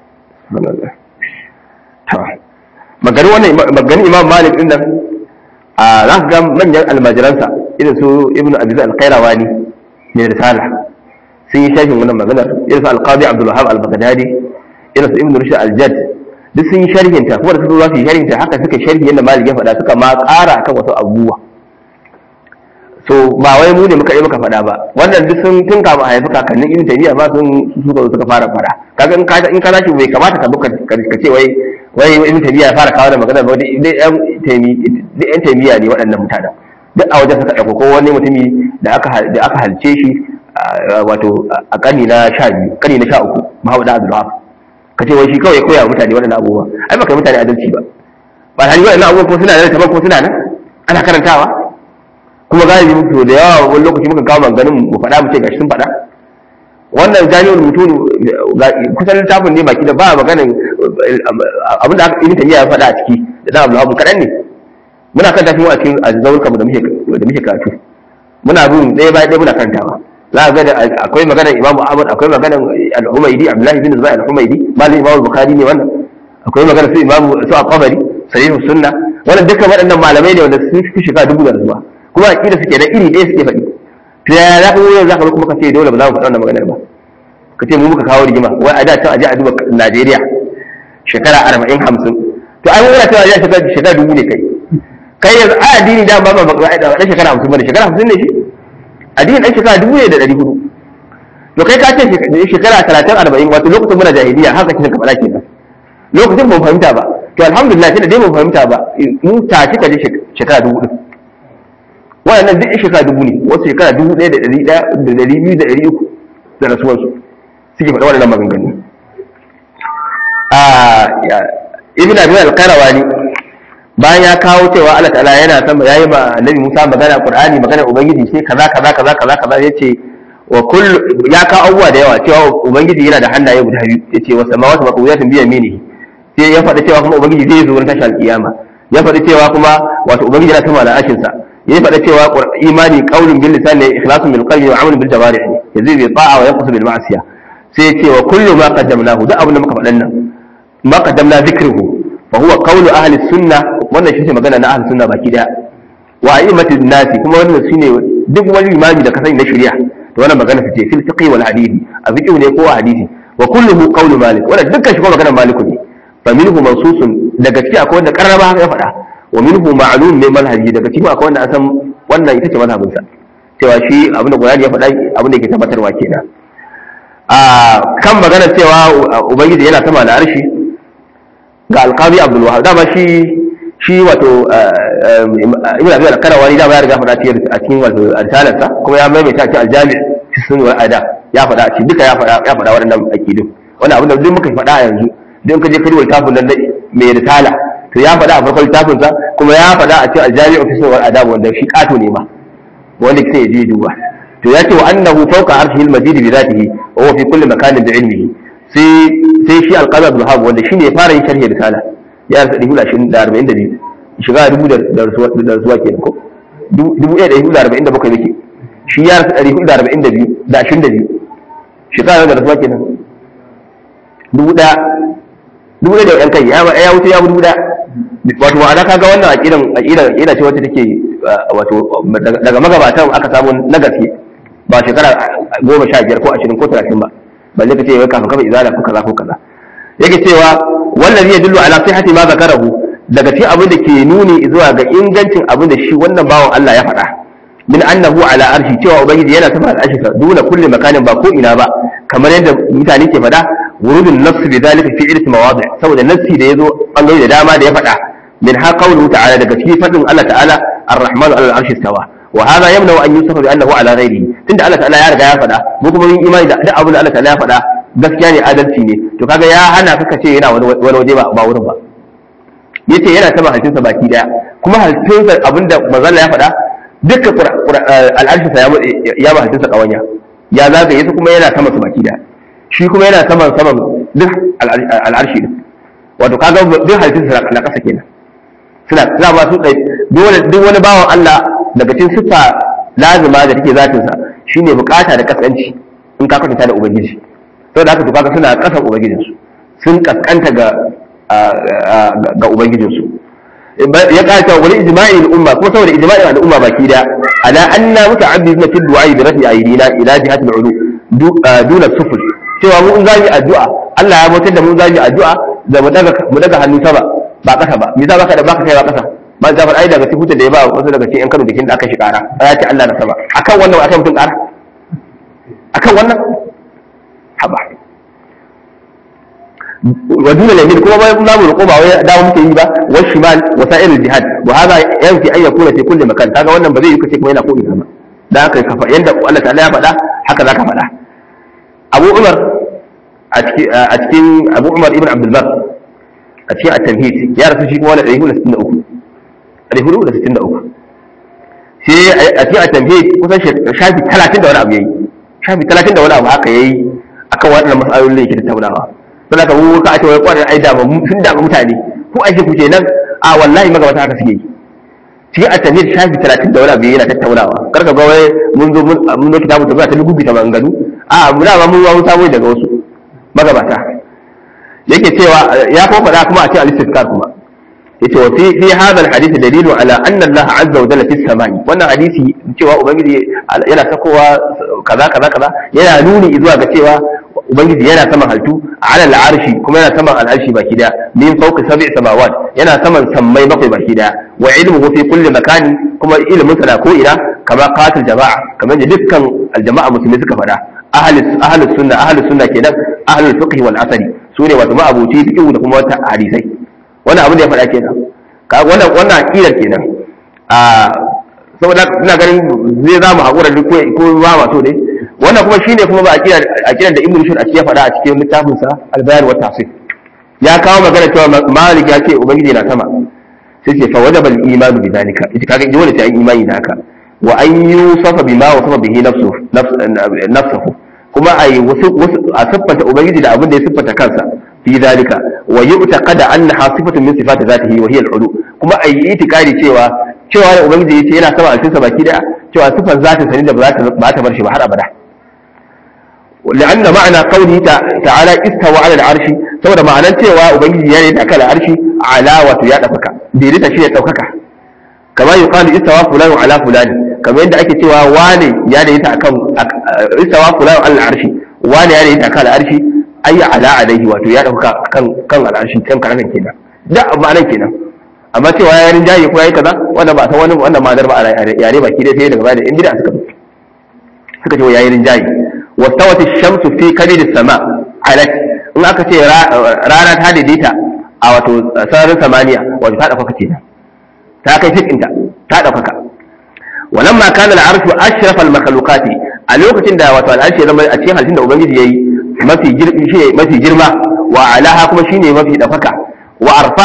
maganin wannan maganin imam malik din nan a za ka ga manyan almajiransa irin su ibnu abiz al-qayrawani ne risala sun yi sharhin wannan maganar irin su al-qadi abdul wahab al-baghdadi irin su ibnu rushd al-jadd duk sun yi sharhin ta kuma da su za su yi sharhin ta haka suka sharhi yadda malik ya faɗa suka ma ƙara akan wasu abubuwa so ba wai mu ne muka yi muka faɗa ba wannan duk sun tun kafin a haifi kakannin ibn taymiya ma sun suka suka fara fara kaga in ka in ka tashi bai kamata ka buka ka ce wai wai ibn taymiya ya fara kawo da magana ba dai yan taymi duk yan taymiya ne waɗannan mutanen duk a wajen suka ɗauko ko wani mutumi da aka da aka halce shi wato a ƙarni na sha biyu ƙarni na sha uku Muhammad Abdul Wahab ka ce wai shi kawai koya mutane waɗannan abubuwa ai baka yi mutane adalci ba ba hali waɗannan abubuwa ko suna nan taban ko suna nan ana karantawa kuma galibi muku da yawa wani lokaci muka kawo maganganun mu faɗa mu ce gashi sun faɗa wannan jami'ul mutum kusan littafin ne baki da ba maganin abinda aka ibn tayyiya ya faɗa a ciki da dan Abdul kaɗan ne muna kan tafi mu a cikin azzawurka da muke da muke karatu muna bin ɗaya bayan ɗaya muna karantawa za ga da akwai maganar Imam Ahmad akwai maganar Al-Humaydi Abdullahi bin Zubair Al-Humaydi malamin Imam Bukhari ne wannan akwai maganar su Imam su Al-Qabari sahihus sunna wannan duka waɗannan malamai ne wanda sun fi shiga dubu da zuwa kuma aƙida suke da iri ɗaya suke faɗi to ya za ka yanzu za ka kuma ka ce dole ba za mu faɗa wannan maganar ba ka ce mu muka kawo rigima wai a da can aje a duba Najeriya shekara arba'in hamsin to ai muna cewa ya shekara shekara dubu ne kai kai yanzu a addini da ba ba ba ɗan shekara hamsin bane shekara hamsin ne shi addini ɗan shekara dubu ne da ɗari hudu to kai ka ce shekara talatin arba'in wato lokacin muna jahiliya haka kisa ka faɗa kenan lokacin ban fahimta ba to alhamdulillah tunda dai ban fahimta ba mu tashi ka je shekara dubu ɗin waɗannan duk shekara dubu ne wasu shekara dubu ɗaya da ɗari ɗaya da ɗari biyu da ɗari uku da rasuwarsu suke faɗa waɗannan maganganu ibn abi al-qarawani bayan ya kawo cewa Allah ta'ala yana sama yayi ma annabi Musa magana Qur'ani magana ubangiji sai kaza kaza kaza kaza kaza yace wa kullu ya kawo abubuwa da yawa cewa ubangiji yana da hannaye guda biyu yace wa samawati maqwiyatun bi yaminihi sai ya faɗa cewa kuma ubangiji zai zo ran tashi alkiyama ya faɗa cewa kuma wato ubangiji yana sama da ashin sa ya faɗa cewa imani qaulun bil lisan ne ikhlasun bil qalbi wa amalun bil jawarih ne yazi bi ta'a wa yanqus bil ma'siyah sai ya ce wa kullu ma qaddamnahu duk abin da muka faɗan nan ma qaddamna dhikruhu fa huwa qawlu ahli sunnah wannan shi ne magana na ahli sunna baki daya wa a'immatin nasi kuma wannan shine duk wani imami da ka sani na shari'a to wannan magana ce fil fiqh wal hadith a fiqh ne ko hadisi wa kulluhu qawlu malik wannan dukkan shi ko magana maliku ne fa minhu mansusun daga ciki akwai wanda karraba ya faɗa wa minhu ma'lum min manhaji daga ciki akwai wanda an san wannan ita ce mazhabin sa cewa shi abin da Qur'ani ya faɗa abin da yake tabbatarwa kenan a kan magana cewa ubangiji yana sama da arshi ga alqabi abdul wahab dama shi shi wato ibn abi al-qarawani da ya riga faɗa a cikin wato risalarsa kuma ya maimaita cikin aljami fi sun wal ada ya faɗa a cikin duka ya faɗa ya faɗa waɗannan aqidun wannan abin da duk muka faɗa a yanzu don ka je kai littafin nan mai risala to ya faɗa a farkon littafin sa kuma ya faɗa a cikin aljami fi sun wal ada wanda shi kato ne ma wanda sai ya je duba to ya ce wa annahu fawqa arshihi al-majid bi dhatihi wa huwa fi kulli makanin bi ilmihi sai sai shi al-qadi abdul wahab wanda shine ya fara yin sharhi risala ya rasa ɗari hudu da arba'in da biyu shiga dubu da rasuwa ke ko dubu ɗaya da ɗari hudu da arba'in da bakwai yake shi ya rasa ɗari hudu da arba'in da biyu da ashirin da biyu shekara da rasuwa kenan dubu ɗaya dubu ɗaya da ɗan kai ya wuce ya dubu ɗaya wato ma'ana kaga wannan aƙidan aƙidan aƙida ce wacce take wato daga magabatan aka samu na gaske ba shekara goma sha biyar ko ashirin ko talatin ba balle ka ce wai kafin kafa izala ko kaza ko kaza yake cewa wallazi yadullu ala sihhati ma zakarahu daga cikin abin da ke nuni zuwa ga ingancin abin da shi wannan bawan Allah ya faɗa min annahu ala arshi cewa ubangiji yana sama da arshi duna kulli makanin ba ko ina ba kamar yadda mutane ke faɗa wurudun nafs bi zalika fi irti mawadi saboda nafsi da yazo bangare da dama da ya faɗa min ha qawluhu ta'ala daga cikin fadin Allah ta'ala ar-rahmanu ala al-arshi istawa wa hadha yamna an yusafa bi annahu ala ghairihi tunda Allah ta'ala ya riga ya faɗa mu kuma mun imani da duk abin da Allah ta'ala ya faɗa gaskiya ne adalci ne to kaga ya hana ka ce yana wani waje ba ba wurin ba yace yana ta halittunsa baki daya kuma halittunsa abinda manzon ya faɗa dukkan al'arshi sa ya ba halittunsa kawanya ya zagaye su kuma yana sama su baki daya shi kuma yana saman saman duk al'arshi din wato kaga duk halittunsa na kasa kenan suna suna ba su dole duk wani bawan Allah daga cikin siffa lazima da take zatin sa shine bukata da kaskanci in ka kwatanta da ubangiji saboda haka to kaga suna kasan ubangijinsu sun kaskanta ga ga ubangijinsu ya kata wani ijma'in umma kuma saboda ijma'in al'umma baki da ala anna muta'abbiduna fi du'a bi rafi aydina ila jihati al'ulu duna sufur cewa mu in za mu addu'a Allah ya mutar da mu za mu addu'a da mu daga mu daga hannu sama ba kasa ba me za baka da baka kai ba kasa ba Jafar ai daga cikin da ya ba wasu daga cikin yan Kano da kin da aka shi kara ya ce Allah na sama akan wannan akan mutum kara akan wannan haba wa duna lamin kuma bai za mu roƙo ba wai dawo muke yi ba wa shimal wa sa'ir jihad wa hada yanfi an yakuna fi kulli makan kaga wannan ba zai yi kace kuma yana ko ina ba da haka kafa yanda Allah ta'ala ya faɗa haka zaka faɗa Abu Umar a cikin Abu Umar ibn Abdul Bar a cikin at-tamhid ya rasu shi kuma wani 463 463 sai a cikin at-tamhid kusan shafi 30 da wani abu yayi shafi 30 da wani abu haka yayi akan waɗannan mas'alolin da yake tattaunawa don haka mu ka ce wai kwanan ai da sun da mutane ko aiki ku kenan a wallahi magabata haka suke yi cikin at-tamhid shafi 30 da wani abu yana tattaunawa karka ga wai mun zo mun zo kitabu ta ta lugubi ta maganganu a mu da mun wawo sabo daga wasu magabata yake cewa ya kuma faɗa kuma a cikin al-istizkar kuma yace wa fi fi hadha al-hadith dalilu ala anna Allah azza wa jalla fi samai wannan hadisi cewa ubangiji yana sakowa kaza kaza kaza yana nuni zuwa ga cewa ubangiji yana saman haltu ala al-arshi kuma yana saman al-arshi baki daya min fawqi sab'i samawat yana saman sammai bakwai baki daya wa ilmuhu fi kulli makani kuma ilmin sa ko ina kama qatil jama'a kamar da dukkan al-jama'a musulmi suka faɗa ahli ahli sunna ahli sunna kenan ahli fiqh wal asari sune wato ma'abuci fiqh da kuma wata hadisai wannan abin da ya faɗa kenan wannan wannan aqidar kenan a saboda ina ganin zai za mu haƙura duk ko ba ma so dai wannan kuma shine kuma ba aqidar aqidar da ibnu shur a cikin faɗa a cikin littafin sa al-bayan wa tafsir ya kawo magana cewa malik ya ce ubangiji na sama sai ce fa wajaba al-iman bi zalika ita kaga dole sai an imani da haka wa an yusafa bima wasafa bihi nafsuhu nafsuhu kuma ai wasu a siffanta ubangiji da abin da ya siffanta kansa fi zalika wa yu'taqada annaha sifatun min sifati zatihi wa hiya al-ulu kuma ai itikadi cewa cewa da ubangiji yace yana sama alcinsa baki daya cewa sifar zatin sa ne da ba za ta ba ta bar shi ba har abada لأن معنى قوله تعالى استوى على العرش saboda ma'anar cewa ubangiji ya ne da kala arshi ala wato ya dafaka daidaita shi ne daukaka kama yuqalu istawa fulanu ala fulani kamar yadda ake cewa wane ya daidaita akan istawa fulanu ala arshi wane ya daidaita akan arshi ayi ala alaihi wato ya dauka kan kan al'arshi kan karanan kenan da ma'anar kenan amma cewa ya yarin jayi ko yayi kaza wannan ba san wani wannan ma'anar ba a yare baki dai sai daga baya in bid'a suka suka ce ya yarin jayi wastawat ash-shamsu fi kabid as-sama alat in aka ce rana ta daidaita a wato sararin samaniya wato ta dauka kenan ta kai fitinta ta dauka walamma kana al-arshu ashrafa al-makhluqati a lokacin da wato al-arshi ya zama a cikin halittun da ubangiji yayi mafi girma shi mafi girma wa alaha kuma shine mafi dafaka wa arfa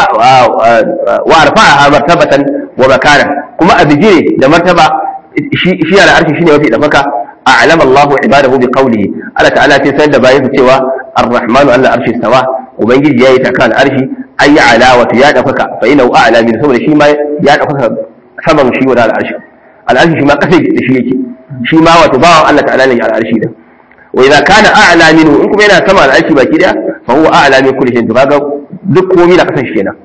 wa arfa'aha martabatan wa makana kuma a bigire da martaba shi shi ala arshi shine mafi dafaka a'lam Allah ibadahu bi qawlihi Allah ta'ala sai sanar da bayin cewa ar-rahmanu ala arshi stawa ubangiji yayi ta kan arshi ayi ala wa ya dafaka fa inna a'la min saboda shi ma ya dafaka saman shi wa al-arshi al-arshi shi ma kasai da shi yake shi ma wato bawan Allah ta'ala ne al-arshi da وإذا كان أعلى منه إنكم هنا سمع العيش باكي فهو أعلى من كل شيء تبقى duk komi na kasan shi kenan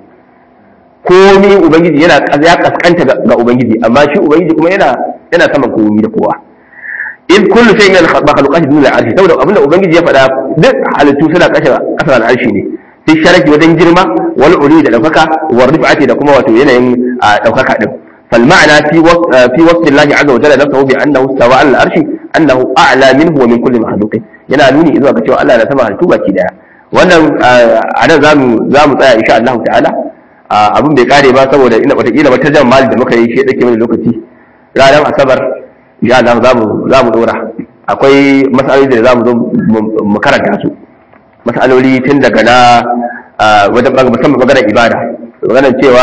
komi ubangiji yana ya kaskanta ga ubangiji amma shi ubangiji kuma yana yana saman komi da kowa in kullu shay'in min makhluqati dun al-arshi saboda abinda ubangiji ya faɗa duk halittu suna kashe kasar al-arshi ne fi sharaki wajen girma wal uli da daukaka wa rif'ati da kuma wato yanayin daukaka din فالمعنى في وصف في وصف الله عز وجل نفسه بانه استوى على العرش انه اعلى منه ومن كل مخلوق yana nuni zuwa ga cewa Allah na sama halittu baki daya wannan a nan zamu zamu tsaya insha Allah ta'ala abin bai kare ba saboda ina watakila wata jan mali da muka yi shi dake mana lokaci ranar asabar insha Allah zamu zamu dora akwai masaloli da zamu zo mu karanta su masaloli tun daga na wajen musamman maganar ibada maganar cewa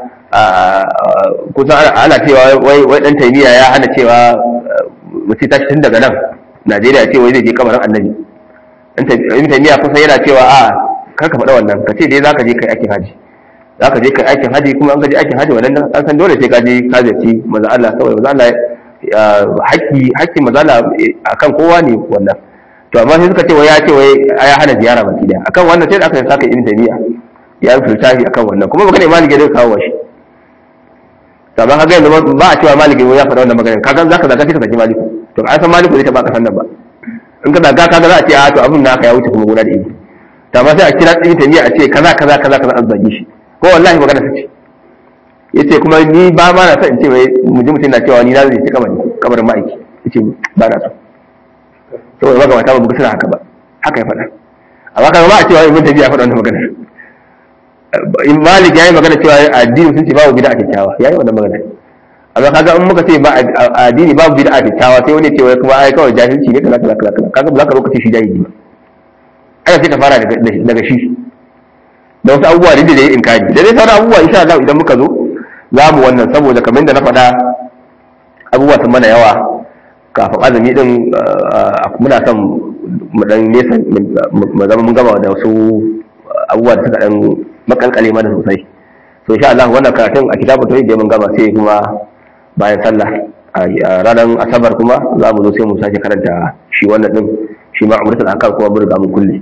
kusan ana cewa wai dan taimiya ya hana cewa mutum tashi tun daga nan najeriya ce wai zai je kamarin annabi in taimiya kusan yana cewa a kar ka faɗa wannan ka ce dai za ka je kai aikin haji za ka je kai aikin haji kuma an ka je aikin haji wannan an san dole sai ka je ka ziyarci maza Allah saboda maza Allah haƙƙi haƙƙin maza Allah akan kowa ne wannan to amma sai suka ce wai ya ce wai ya hana ziyara baki daya akan wannan sai da aka saka ibn taymiya ya rubuta littafi akan wannan kuma magana malik ya kawo shi saban kaga yanzu ba a cewa malik ya faɗa wannan magana kaga zaka zaga sai ka saki malik to an san malik zai taba kasan nan ba in ka zaga kaga za a ce a to abin naka ya wuce kuma gona da ibi to amma sai a kira ibn taymiya a ce kaza kaza kaza kaza an zage shi ko wallahi magana ta ce yace kuma ni ba ma na son in ce wai mu ji mutum na cewa ni na zai ci kamar kabarin ma'aiki yace ba na so saboda magabata ba mu suna haka ba haka ya faɗa amma kaga ba a cewa ibn tabiya faɗa wannan magana in malik yayi magana cewa addini sun ce babu bid'a kyakkyawa yayi wannan magana amma kaga in muka ce ba addini babu bid'a kyakkyawa sai wani ce wai kuma ai kawai jahilci ne kaza kaza kaza kaga ba za ka zo ka ce shi jahili ba ai sai ka fara daga shi da wasu abubuwa da da ya inkari da dai sauran abubuwa insha Allah idan muka zo za mu wannan saboda kamar yadda na faɗa abubuwa sun mana yawa kafin azumi din muna son mu dan nesa mu zama mun gama da wasu abubuwa da suka dan makalkale mana sosai so insha Allah wannan karatun a kitabun tauhid da mun gama sai kuma bayan sallah a ranar asabar kuma za mu zo sai mu sake karanta shi wannan din shi ma umratul akal kuma mun riga mun kulle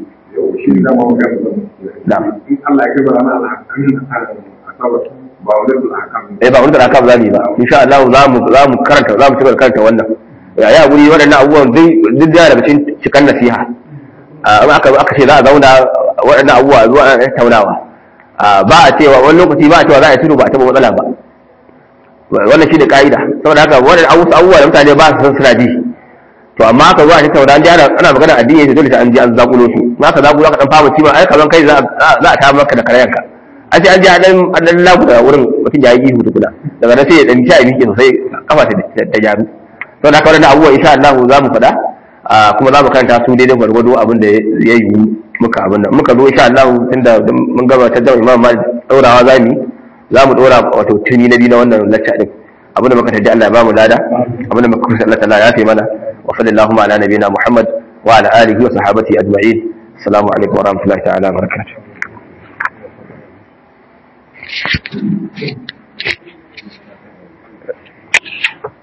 na'am in Allah ya kaba ana alhakan asabar ba wani alhakan eh ba umratul akal za mu yi ba insha Allah za mu za mu karanta za mu ci gaba da karanta wannan ya ya guri waɗannan abubuwan duk da daga cikin cikan nasiha in aka aka ce za a zauna waɗannan abubuwa zuwa ana tattaunawa ba a cewa wani lokaci ba a cewa za a tudu ba a taɓa matsala ba wannan shi ne ka'ida saboda haka waɗannan abubuwa da mutane ba su san suna ji to amma aka zuwa tattauna an ji ana ana magana addini ne dole sai an ji an zakulo su ma ka zakulo ka dan fama cima ai kaman kai za a ta maka da karayanka an ce an ji an dan an dan lagu da wurin mutum ya yi ihu tukuna daga nan sai ya dan ci a miƙe sosai kafa ta gyaru don haka wannan abubuwa insha Allah za mu faɗa kuma za mu karanta su daidai gwargwado abin da ya yi muka abin nan muka zo insha Allah tunda mun gabatar da Imam Malik daurawa za mu za mu dora wato tuni na biyu na wannan lacca din abin da muka taji Allah ya ba mu lada abin da muka kusa Allah ta'ala ya fi mana wa sallallahu ala nabiyina Muhammad wa ala alihi wa sahabati ajma'in assalamu alaikum wa rahmatullahi ta'ala wa barakatuh